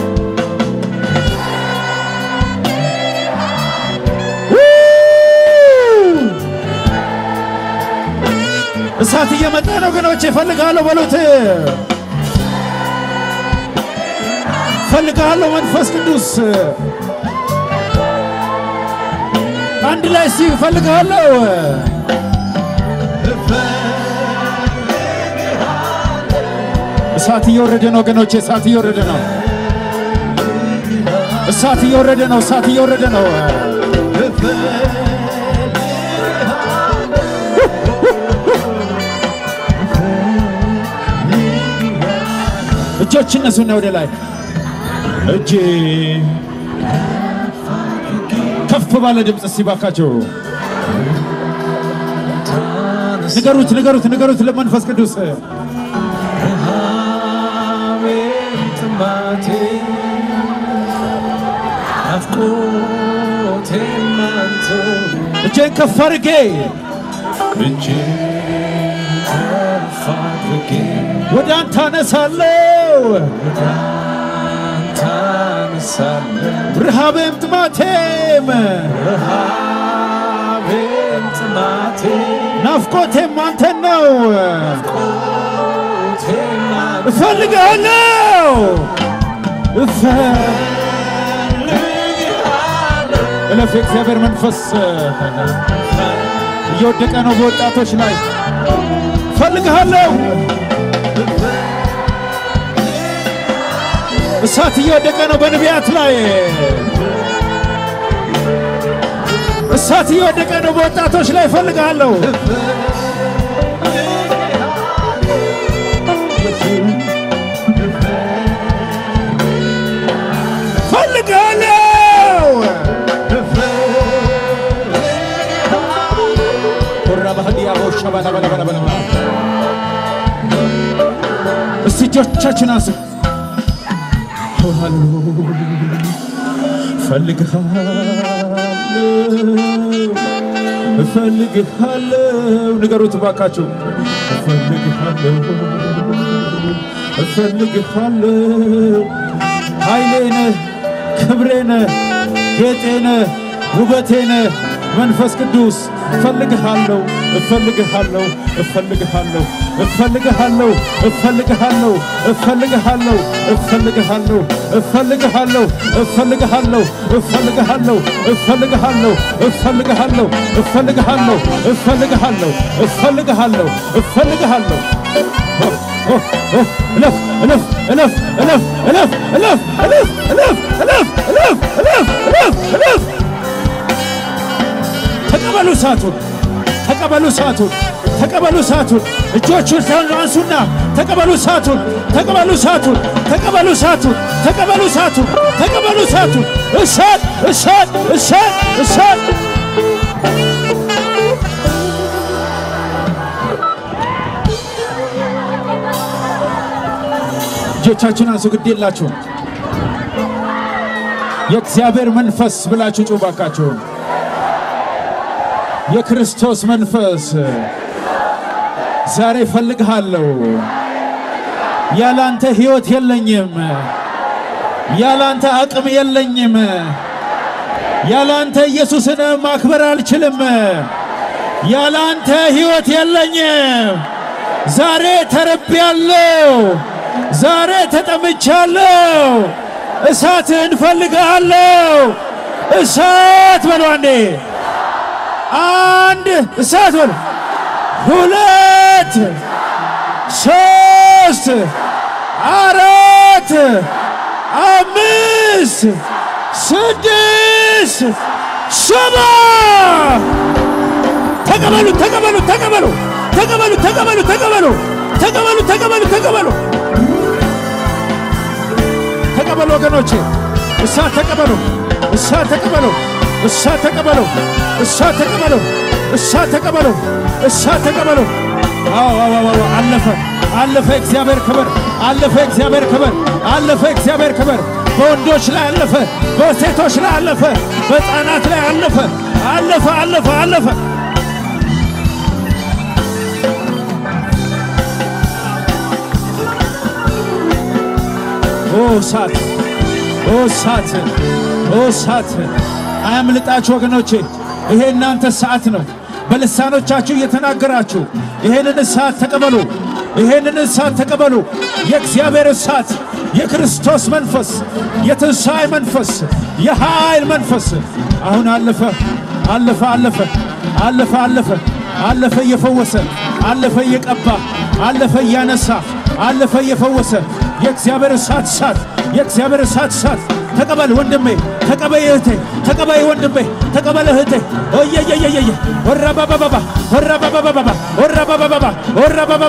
እሳት እየመጣ ነው ገኖች እፈልግሃለሁ በሉት እፈልግሃለሁ መንፈስ ቅዱስ አንድ ላይ ሲ እፈልግሃለሁ እሳት እየወረደ ነው ወገኖቼ፣ እሳት እየወረደ ነው። እሳት እየወረደ ነው። እሳት እየወረደ ነው። እጆች እነሱና ወደ ላይ እጅ ከፍ ባለ ድምፅ እስቲ ባካቸው ንገሩት፣ ንገሩት፣ ንገሩት ለመንፈስ ቅዱስ ጥማቴ ናፍቆቴ አንተ እጄን ከፍ አድርጌ እጅግ ከፍ አድርጌ ወደ አንተ አነሳለሁ ታነሳለህ ረሃቤም ጥማቴም ረሃቤም ጥማቴ ናፍቆቴም አንተን ነው። ናፍቆቴም አንተ እፈልግሃለሁ እለፍ። የእግዚአብሔር መንፈስ እየወደቀ ነው በወጣቶች ላይ። እፈልግሃለሁ እሳት እየወደቀ ነው በነቢያት ላይ። እሳት እየወደቀ ነው በወጣቶች ላይ። እፈልግሃለሁ እፈልግሃለሁ ኮራ ባህዲያ ቦሻ ባላ ባላ ባላ ባላ እስቲ እጆቻችን አንሱ። እፈልግሃለሁ እፈልግሃለሁ እፈልግሃለሁ ንገሩት ባካችሁ እፈልግሃለሁ እፈልግሃለሁ ኃይሌ ነህ ክብሬ ነህ ጌጤ ነህ ውበቴ ነህ መንፈስ ቅዱስ እፈልግሃለሁ እፈልግሃለሁ እፈልግሃለሁ እፈልግሃለሁ እፈልግሃለሁ እፈልግሃለሁ እፈልግሃለሁ እፈልግሃለሁ እፈልግሃለሁ እፈልግሃለሁ እፈልግሃለሁ እፈልግሃለሁ እፈልግሃለሁ እፈልግሃለሁ እፈልግሃለሁ እፈልግሃለሁ እለፍ እለፍ እለፍ እለፍ እለፍ እለፍ እለፍ እለፍ እለፍ እለፍ እለፍ እለፍ እለፍ ተቀበሉ እሳቱን ተቀበሉ እሳቱን ተቀበሉ እሳቱን እጆቹን አንሱና ተቀበሉ እሳቱን ተቀበሉ እሳቱን ተቀበሉ እሳቱን ተቀበሉ እሳቱን ተቀበሉ እሳቱን እሳት እሳት እሳት እሳት እጆቻችሁን አንሱ ግድ የላችሁም የእግዚአብሔር መንፈስ ብላችሁ ጩባካችሁን የክርስቶስ መንፈስ ዛሬ እፈልግሃለሁ። ያላንተ ሕይወት የለኝም። ያላንተ አቅም የለኝም። ያላንተ ኢየሱስን ማክበር አልችልም። ያላንተ ሕይወት የለኝም። ዛሬ ተረቤያለሁ። ዛሬ ተጠምቻለሁ። እሳትህን እፈልግሃለሁ። እሳት በሉ አንዴ አንድ እሳት በሉ ሁለት ሶስት አራት አምስት ስድስት ሰባ ተቀበሉ ተቀበሉ ተቀበሉ ተቀበሉ ተቀበሉ ተቀበሉ ተቀበሉ ተቀበሉ ተቀበሉ ተቀበሉ ወገኖቼ እሳት ተቀበሉ እሳት ተቀበሉ እሳት ተቀበሉ እሳት ተቀበሉ እሳት ተቀበሉ እሳት ተቀበሉ አዎ አዎ አዎ አለፈ አለፈ እግዚአብሔር ክብር አለፈ እግዚአብሔር ክብር አለፈ እግዚአብሔር ክብር በወንዶች ላይ አለፈ በሴቶች ላይ አለፈ በሕፃናት ላይ አለፈ አለፈ አለፈ አለፈ ኦ እሳት ኦ እሳት ኦ እሳት አያምልጣችሁ ወገኖቼ፣ ይሄ እናንተ ሰዓት ነው። በልሳኖቻችሁ እየተናገራችሁ ይሄንን እሳት ተቀበሉ፣ ይሄንን እሳት ተቀበሉ። የእግዚአብሔር እሳት፣ የክርስቶስ መንፈስ፣ የትንሣኤ መንፈስ፣ የኃይል መንፈስ አሁን አለፈ፣ አለፈ፣ አለፈ፣ አለፈ፣ አለፈ፣ አለፈ እየፈወሰ አለፈ እየቀባ አለፈ እያነሳ አለፈ እየፈወሰ የእግዚአብሔር እሳት እሳት የእግዚአብሔር እሳት እሳት ተቀበል ወንድሜ፣ ተቀበይ እህቴ፣ ተቀበይ ወንድሜ፣ ተቀበል እህቴ። ኦየየየየየ ወራባባባባ ወራባባባባ ወራባባባባ ወራባባባ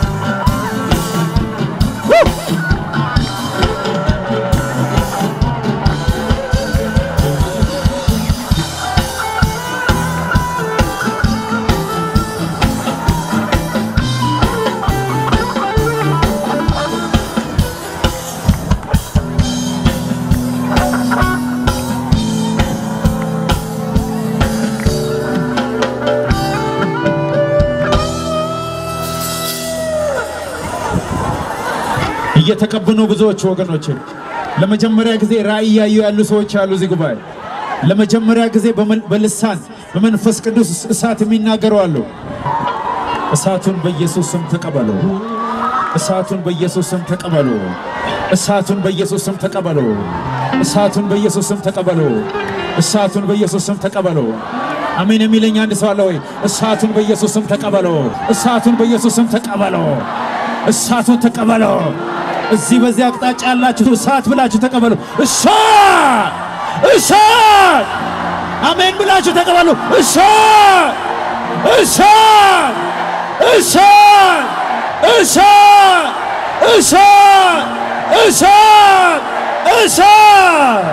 እየተቀቡ ነው ብዙዎች ወገኖች። ለመጀመሪያ ጊዜ ራእይ እያዩ ያሉ ሰዎች አሉ እዚህ ጉባኤ። ለመጀመሪያ ጊዜ በመን- በልሳን በመንፈስ ቅዱስ እሳት የሚናገሩ አሉ። እሳቱን በኢየሱስ ስም ተቀበሉ። እሳቱን በኢየሱስ ስም ተቀበሉ። እሳቱን በኢየሱስ ስም ተቀበሉ። እሳቱን በኢየሱስ ስም ተቀበሉ። እሳቱን በኢየሱስ ስም ተቀበሉ። አሜን የሚለኝ አንድ ሰው አለ ወይ? እሳቱን በኢየሱስ ስም ተቀበሉ። እሳቱን በኢየሱስ ስም ተቀበሉ። እሳቱን ተቀበሉ። እዚህ በዚህ አቅጣጫ ያላችሁ እሳት ብላችሁ ተቀበሉ። እሳት እሳት አሜን ብላችሁ ተቀበሉ። እሳት እሳት እሳት እሳት እሳት እሳት እሳት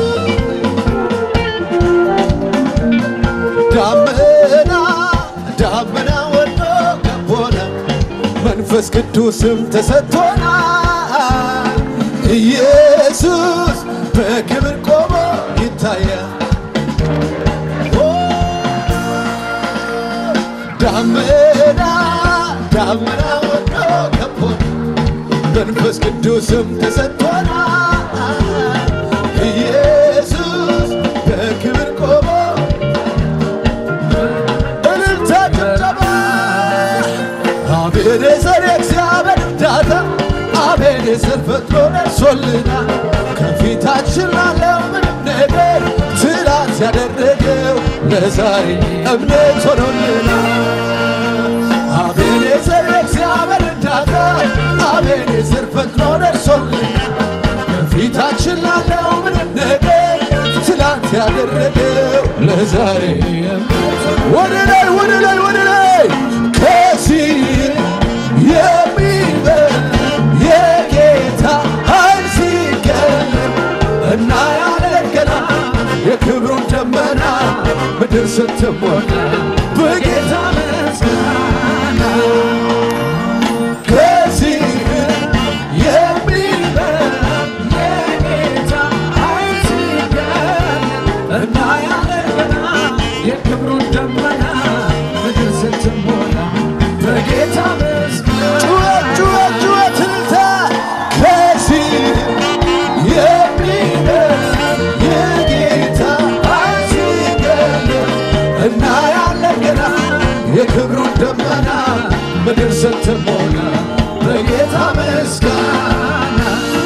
ዳመና መንፈስ ቅዱስም ተሰጥቶናል። ኢየሱስ በክብር ቆሞ ይታያል። ዳመና ዳመና ወዶ ከቦ መንፈስ ቅዱስም ተሰጥቶናል። ኢየሱስ በክብር ቆሞ እልልታ ጭብጨባ አቤኔዘር የእግዚአብሔር እርዳታ አቤኔዘር ፈጥኖ ደርሶልናል። ከፊታችን ላለው ምንም ነገር ትላንት ያደረገው ለዛሬ እምነት ሆኖልናል። አቤኔዘር የእግዚአብሔር እርዳታ አቤኔዘር ፈጥኖ ደርሶልናል። ከፊታችን ላለው ምንም ነገር ትላንት ያደረገው ለዛሬ ወደ ላይ ወደ ላይ ወደ ላይ ከዚህ የሚበልጥ የጌታ ኃይል ሲገለጥ እናያለን ገና የክብሩን ደመና ምድር ስትሞላ በጌታ ምስጋና ከዚህ የሚበልጥ የጌታ ኃይል ሲገለጥ እናያለን ገና የክብሩን ደመና ምድር ስትሞላ በጌታ ምስጋና ጩኸት ጩኸት ጩኸት እልልታ ከዚህ የሚበልጥ የጌታ ኃይል ሲገለጥ እናያለን ገና የክብሩን ደመና ምድር ስትሞላ በጌታ ምስጋና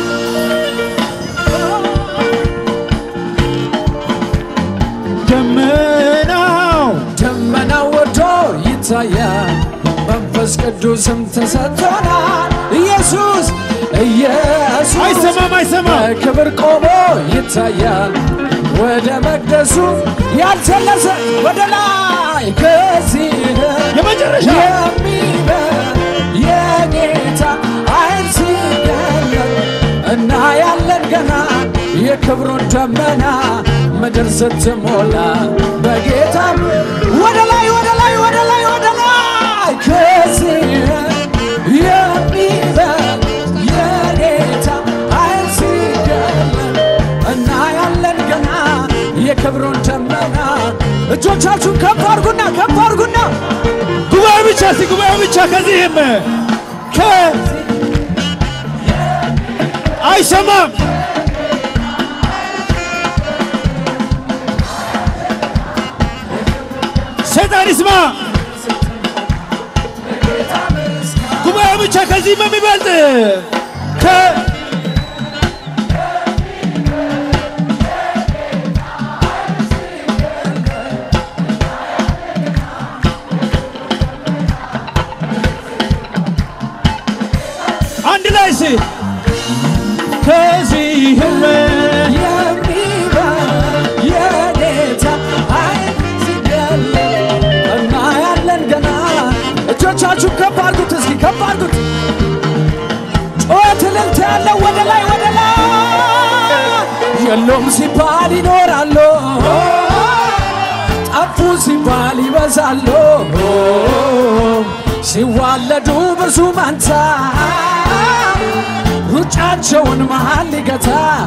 ደመናው ደመናው ወርዶ ይታያል፣ መንፈስ ቅዱስም ተሰጥቶናል። ኢየሱስ ኢየሱስ አይሰማም አይሰማም በክብር ቆሞ ይታያል። ወደ መቅደሱ ያልተለሰ ወደ ላይ ከዚህ የመጨረሻ የሚበልጥ የጌታ ኃይል ሲገለጥ እናያለን ገና የክብሩን ደመና ምድር ስትሞላ በጌታ ወደ ላይ ወደ ላይ ወደ ላይ ወደ ላይ ከዚህ የሚበልጥ የጌታ ኃይል ሲገለጥ እናያለን ገና የክብሩን ደመና እጆቻችሁን ከፍ አድርጉና ከፍ አድርጉና ጉባኤ ብቻ እስቲ ጉባኤ ብቻ ከዚህም ከ አይሰማም ሰይጣን ይስማ ጉባኤ ብቻ ከዚህም የሚበልጥ ከ አንድ ላይ ሲ ከዚህም የሚበልጥ የጌታ ኃይል ሲገለጥ እናያለን ገና እጆቻችሁን ከፍ አድርጉት እስኪ ከፍ አድርጉት ጩኸት እልልታ ያለው ወደ ላይ ወደ ላይ የሎም ሲባል ይኖራሉ ጠፉ ሲባል ይበዛሉ ሲዋለዱ ብዙ መንታ ሩጫቸውን መሃል ሊገታ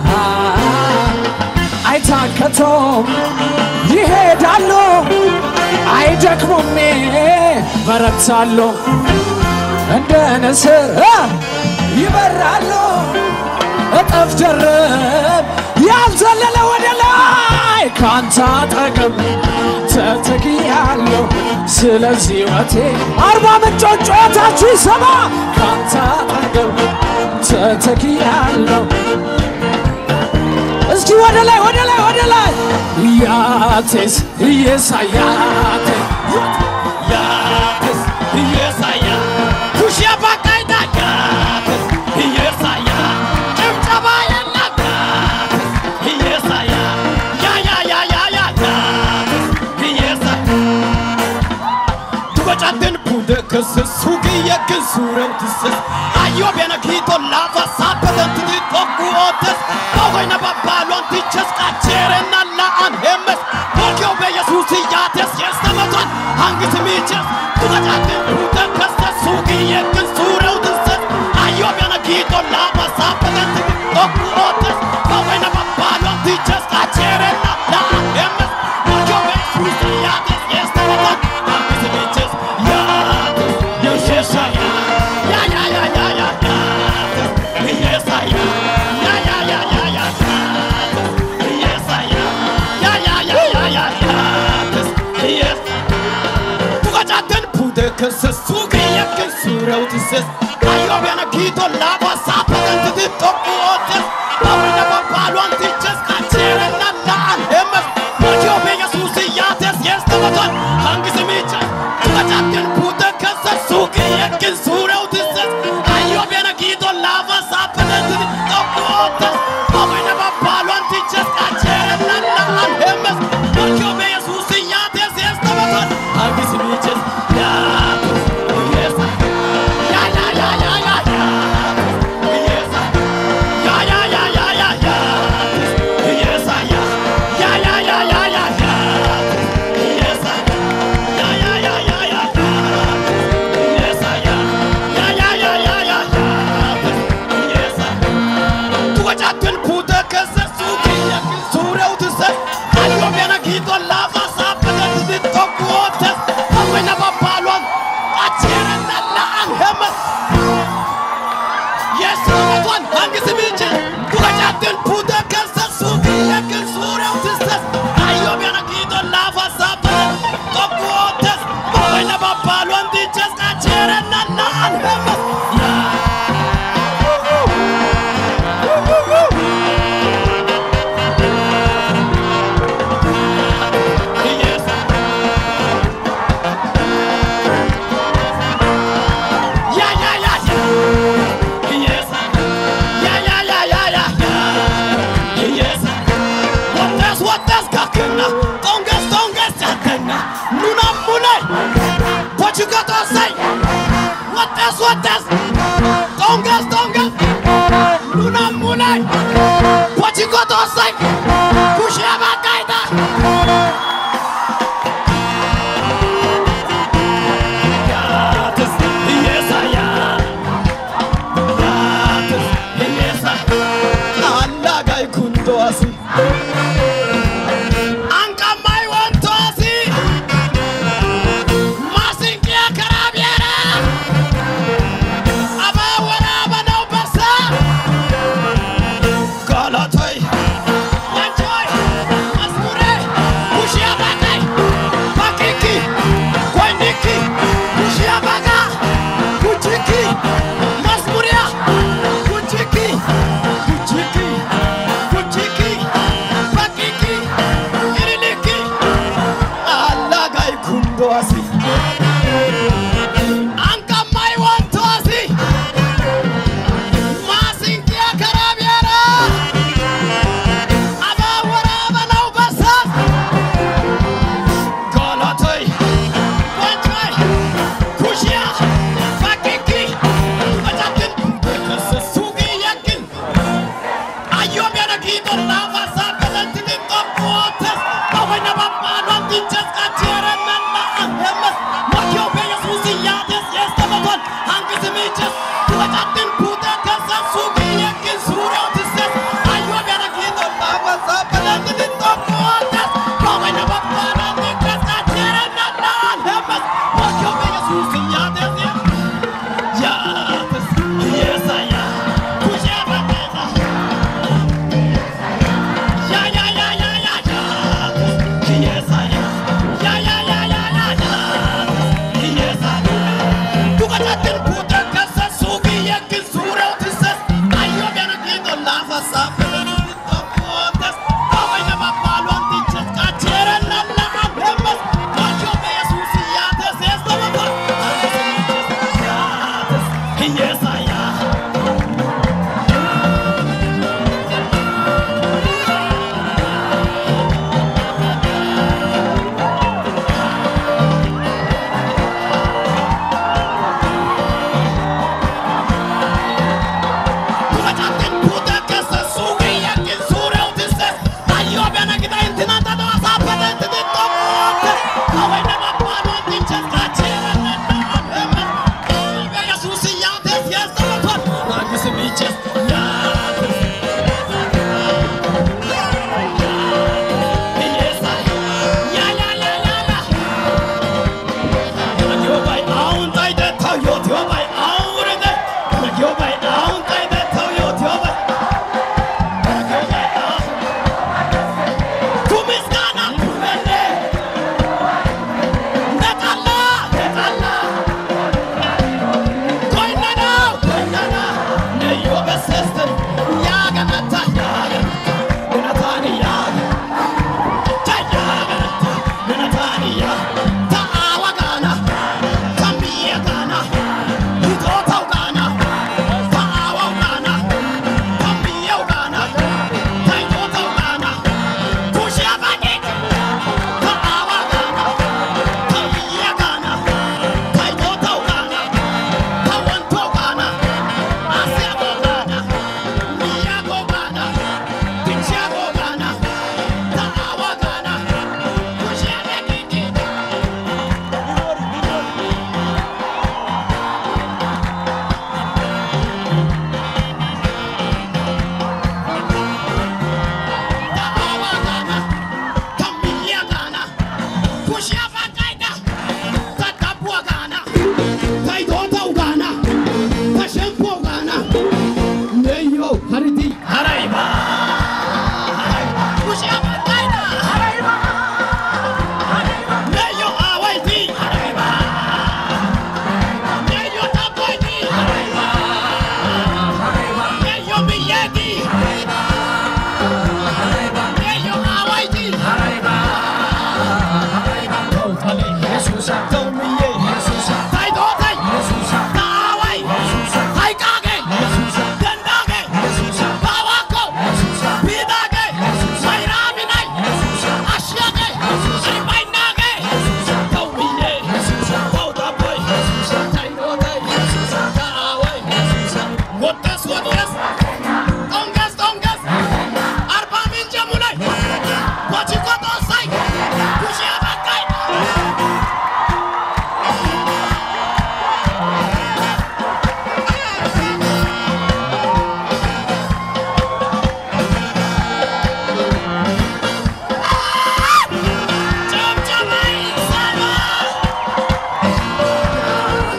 አይታከቶም ይሄዳሉ አይደክሙም በረታሉ እንደ ንስር ይበራሉ እጥፍ ድርብ ያልዘለለ ወደ ላይ ካንተ አጠገብ ተተኪያለሁ ስለዚህ ወቴ አርባ ምንጮች ጩኸታችሁ ይሰማ ካንተ አጠገብ ተተኪያለሁ እስኪ ወደ ላይ ወደ ላይ ወደ ላይ ያቴስ ኢየሳያቴ Yates, Yesaya, Kushia Bakaita, Yates, Yesaya, Chimchabaya Yates, Yesaya, Ya Ya Ya Ya Ya Yates, Yesaya. Tubachatin pude kese sugi yekin suren tises Ayo bena kito lava sapeten tidi toku otes Ahoy na babalon tiches kachere na la an hemes Porque obe Jesus yates yes na matan Hangisi miches Tubachatin pude kese sugi yekin suren lava sapatan Oku otes Kawena papalo Tiches kacherena La emes Mojo besus Yates Yes tawatan Amis biches Yates Yes yes ya Ya ya ya ya ya Yates Yes ya Ya ya ya ya ya Yates Yes ya Ya ya ya ya ya Yates Yes Tukacaten pude kısız Sugi yakın surevtisiz Ayobena kito lava sapatan Titi topu otes Bawina babalon tiches Kachere na laan Emes Mojo benya susi yates Yes tawatan Hangisi miches Tukacaten pude kısız Sugi yakın surevtisiz Ayobena kito lava sapatan Titi topu otes Bawina babalon tiches Kachere na laan Emes Mojo benya susi yates Yes tawatan Hangisi miches Yates Yes Ya ya ya ya ya ya Yes Ya ya ya ya ya ya Yes ya Ya ya ya ya ya ya Yes Ya ya ya ya ya ya Yes ya Ya ya ya ya ya ya Yes Tukacaten puta kasa suki yakin surau tisas Ayo bena kito lava sapata titi toku otes Awena papalon Achere na laan hemas Yes, Ramadan, hangisi biche Tukacaten puta kasa suki yakin surau tisas Ayo bena kito lava sapata toku otes Awena papalon tiches Achere na laan hemas Yes, Yeah, yeah, yeah, yeah. Yes. Yeah, yeah, yeah, yeah, yeah, yeah. Yes. What else, what else, kakena? Tongas, tongas, jatena. Nuna mune. What you got to say? What else, what else? Tongas, tongas. Nuna mune. What you got to say? Kushaba kaita. Yes, I am. Alagai kundoasi. Ankamai wantoasi. Masinkia karabiera. Abawara banau basa. Galatai. Wanchoi. Masmure. Kushiabakai. Pakiki. Kwainiki. Kushiabaga. Kuchiki. Masmuria. Kuchiki. Kuchiki. Kuchiki. Pakiki. Iriliki. Alagai kundoasi. Ankamai wantoasi. Masinkia karabiera. Abawara banau basa. Galatai. Wanchoi. Kushia. Pakiki. Ajakin. Kasa sugi yakin. Ayo biara kita lava sampai nanti di top waters. Bawa nama panon di jas kaciran nana hemas. Makyo beya susi ya des yes teman Hangki semiches. Dua jatin putar kasa sugi yakin surau dises. Ayo biara kita lava sampai nanti di top waters. Bawa nama panon di jas kaciran nana hemas. Makyo beya susi ya des yes. Ya des yes saya. Kusya baketa. Ya ya ya ya ya ya. Yes I am. Ya ya ya ya ya ya. Yes I am. Tukacatin putra kasa sugi yakin surau tisas. Ayo biar kita lava sampai di topotes. Kawai nama paluan tiches kaceran lala abemas. Macho beya susi ya tes es nama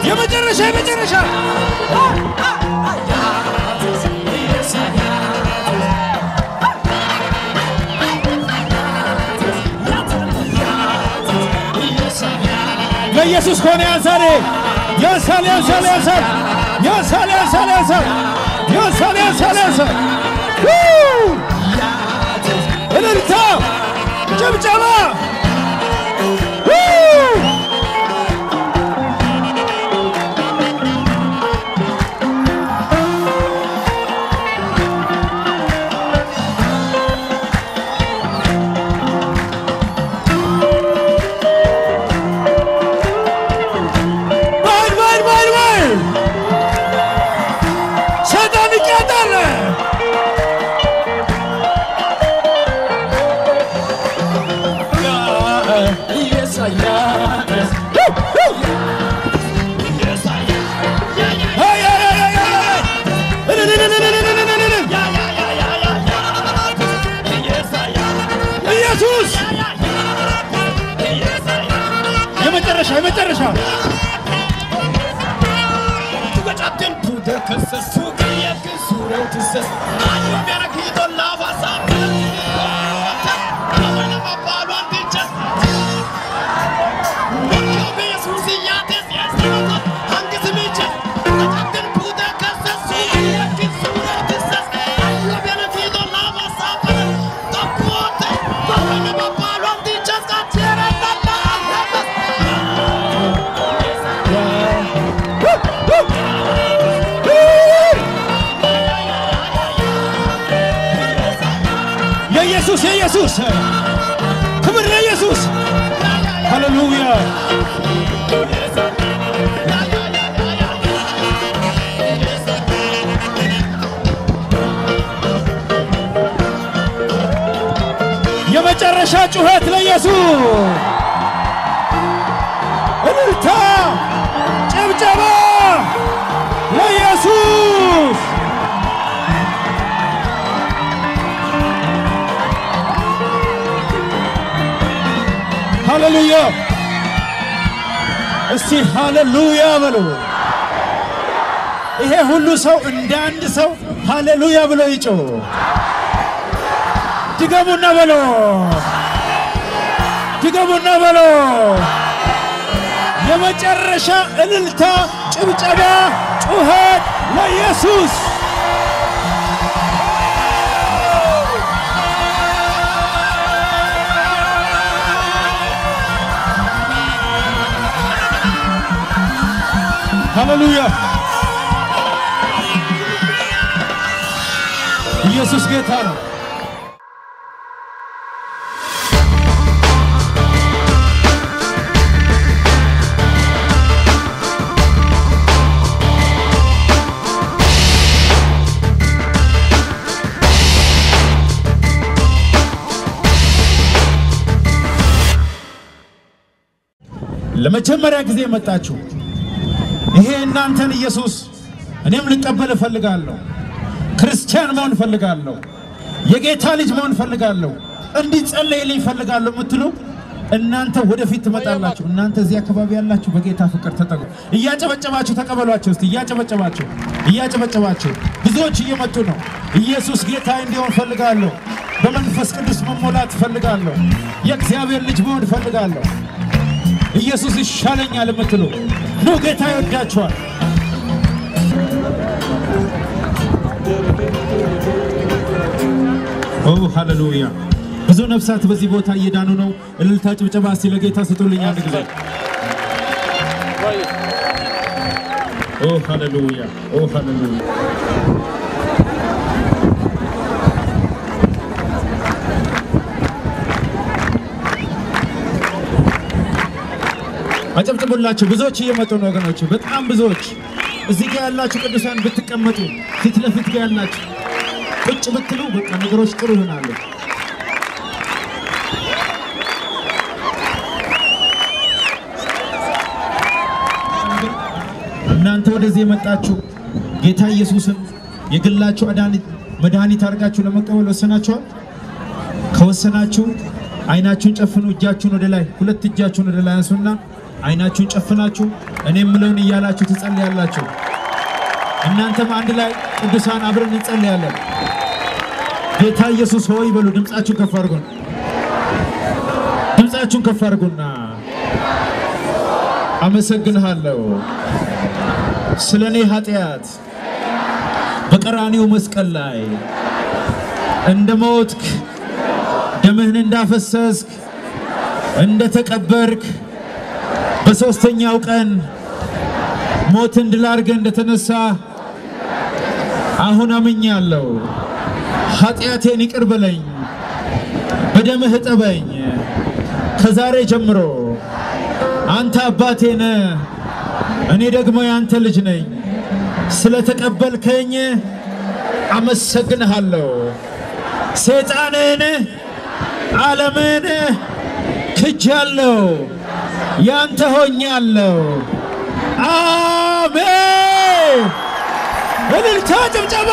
የመጨረሻ የመጨረሻ ለኢየሱስ ከሆነ ያንሳል ያንሳል ያንሳል ያንሳል ያንሳል ያንሳል ያንሳል ያንሳል ያንሳል ያንሳል ው! እልልታ ጭብጨባ ው! ባል ባል ባል ባል ሰይጣን ይቀጣል። አይ አይ አይ አይ አይ እልልልልልልልልልል ኢየሱስ የመጨረሻ የመጨረሻ የኢየሱስ የኢየሱስ ክብር ለኢየሱስ ሃሌሉያ የመጨረሻ ጩኸት ለኢየሱስ እልልታ ጭብጨባ ለኢየሱስ ሃሌሉያ እስቲ ሃሌሉያ በሉ። ይሄ ሁሉ ሰው እንደ አንድ ሰው ሃሌሉያ ብሎ ይጮህ። ድገሙና በሎ፣ ድገሙና በሎ። የመጨረሻ እልልታ፣ ጭብጨባ፣ ጩኸት ለኢየሱስ ሃሌሉያ ኢየሱስ ጌታ ነው። ለመጀመሪያ ጊዜ መጣችሁ ይሄ እናንተን ኢየሱስ እኔም ልቀበል እፈልጋለሁ። ክርስቲያን መሆን እፈልጋለሁ። የጌታ ልጅ መሆን እፈልጋለሁ። እንዲጸለይልኝ እፈልጋለሁ የምትሉ እናንተ ወደፊት ትመጣላችሁ። እናንተ እዚህ አካባቢ ያላችሁ በጌታ ፍቅር ተጠቁ። እያጨበጨባችሁ ተቀበሏቸው። እስቲ እያጨበጨባችሁ እያጨበጨባችሁ። ብዙዎች እየመጡ ነው። ኢየሱስ ጌታ እንዲሆን እፈልጋለሁ። በመንፈስ ቅዱስ መሞላት እፈልጋለሁ። የእግዚአብሔር ልጅ መሆን እፈልጋለሁ። ኢየሱስ ይሻለኛል የምትሉ ኑ፣ ጌታ ይወዳችኋል። ኦ ሃሌሉያ! ብዙ ነፍሳት በዚህ ቦታ እየዳኑ ነው። እልልታ፣ ጭብጨባ እስቲ ለጌታ ስጡልኝ አንድ ጊዜ። ኦ ሃሌሉያ! ኦ ሃሌሉያ! አጨብጭቡላቸው። ብዙዎች እየመጡ ነው ወገኖች፣ በጣም ብዙዎች። እዚህ ጋር ያላችሁ ቅዱሳን ብትቀመጡ፣ ፊት ለፊት ጋር ያላችሁ ቁጭ ብትሉ በቃ ነገሮች ጥሩ ይሆናሉ። እናንተ ወደዚህ የመጣችሁ ጌታ ኢየሱስን የግላችሁ አዳኒ- መድኃኒት አድርጋችሁ ለመቀበል ወሰናችኋል? ከወሰናችሁ አይናችሁን ጨፍኑ። እጃችሁን ወደ ላይ ሁለት እጃችሁን ወደ ላይ አንሱና አይናችሁን ጨፍናችሁ እኔ የምለውን እያላችሁ ትጸልያላችሁ። እናንተም አንድ ላይ ቅዱሳን አብረን እንጸልያለን። ጌታ ኢየሱስ ሆይ በሉ። ድምፃችሁን ከፍ አድርጉን። ድምፃችሁን ከፍ አድርጉና አመሰግንሃለሁ ስለ እኔ ኃጢአት በቀራኒው መስቀል ላይ እንደ ሞትክ ደምህን እንዳፈሰስክ እንደ ተቀበርክ በሦስተኛው ቀን ሞትን ድል አድርገህ እንደተነሳ አሁን አምኛለሁ። ኃጢአቴን ይቅር በለኝ፣ በደምህ እጠበኝ። ከዛሬ ጀምሮ አንተ አባቴ ነህ፣ እኔ ደግሞ ያንተ ልጅ ነኝ። ስለተቀበልከኝ አመሰግንሃለሁ። ሰይጣንን ዓለምን ክጃለሁ፣ ያንተ ሆኛለሁ። አሜን። እልልታ፣ ጭብጨባ።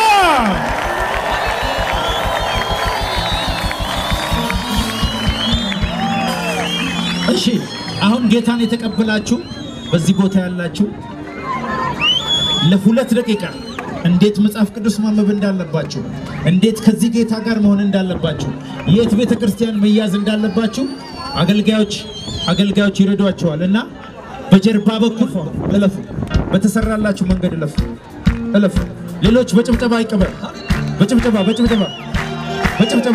እሺ፣ አሁን ጌታን የተቀበላችሁ በዚህ ቦታ ያላችሁ ለሁለት ደቂቃ እንዴት መጽሐፍ ቅዱስ ማንበብ እንዳለባችሁ፣ እንዴት ከዚህ ጌታ ጋር መሆን እንዳለባችሁ፣ የት ቤተ ክርስቲያን መያዝ እንዳለባችሁ አገልጋዮች አገልጋዮች ይረዷቸዋል እና በጀርባ በኩል እለፉ፣ በተሰራላችሁ መንገድ እለፉ እለፉ። ሌሎች በጭብጨባ ይቀበል። በጭብጨባ በጭብጨባ በጭብጨባ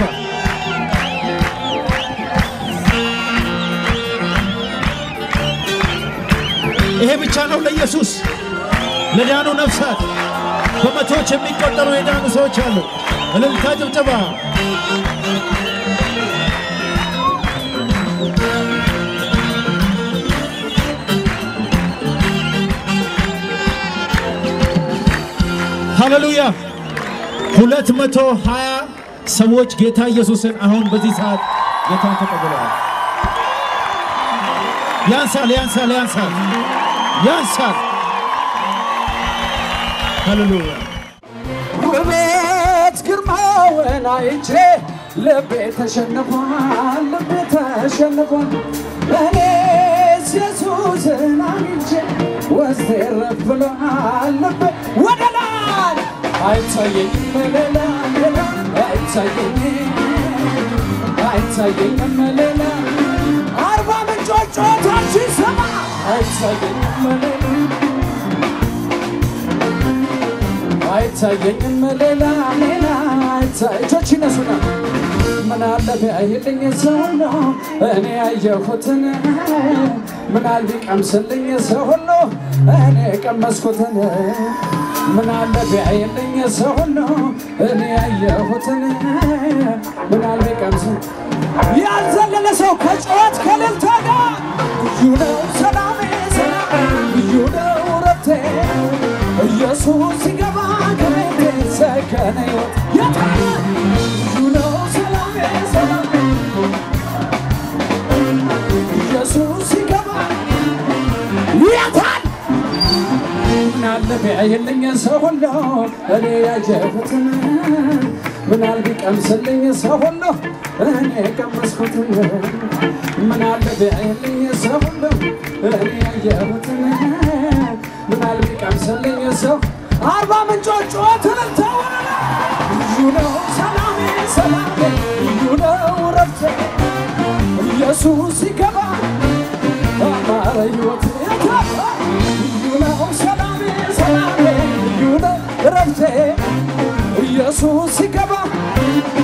ይሄ ብቻ ነው ለኢየሱስ ለዳኑ ነፍሳት በመቶዎች የሚቆጠሩ የዳኑ ሰዎች አሉ። እልልታ ጭብጨባ። ሃሌሉያ። ሁለት መቶ ሀያ ሰዎች ጌታ ኢየሱስን አሁን በዚህ ሰዓት ጌታን ተቀብለዋል። ያንሳል፣ ያንሳል፣ ያንሳል፣ ያንሳል። ሃሌሉያ ውበት ግርማውን አይቼ ልቤ ተሸንፏል፣ ልቤ ተሸንፏል። እኔስ ኢየሱስን አግኝቼ ውስጤ ረፍ ብሏል፣ ልቤ ወደ ላይ አይታየኝም ሌላ ሌላ አይታየኝም አይታየኝም ሌላ አርባ ምንጮች ጩኸታችሁ ይሰማ አይታየኝም ሌላ አይታየኝም ሌላ ሌላ እጆች ይነሱና ምን አለ ቢያይልኝ ሰው ሁሉ እኔ ያየሁትን ምን አለ ቢቀምስልኝ ሰው ሁሉ እኔ የቀመስኩትን ምን አለ ቢያይልኝ ሰው ሁሉ እኔ ያየሁትን ምን አለ ቢቀምስ ያልዘለለ ሰው ከጩኸት ከእልልታ ጋር ልዩ ነው ሰላሜ ሰላሜ ልዩ ነው ረፍቴ ኢየሱስ ሲገባ ከቤቴ ሰከነ ሕይወት የታለ ልዩ ነው ሰላሜ ሰላሜ ኢየሱስ ሲገባ የታል ምናለ ቢያየልኝ ሰው ሁሉ እኔ ያየሁትን ምናል ቢቀምስልኝ ሰው ሁሉ እኔ የቀመስኩትን ምናለ ቢያየልኝ ሰው ሁሉ እኔ ያየሁትን ምናል ቢቀምስልኝ ሰው አርባ ምንጮች ጩኸትን ተወረደ ልዩ ነው ሰላሜ ሰላሜ ልዩ ነው ረፍቴ ኢየሱስ ሲገባ አማረ ሕይወት የታባ ልዩ ነው ሰላሜ ሰላሜ ልዩ ነው ረፍቴ ኢየሱስ ሲገባ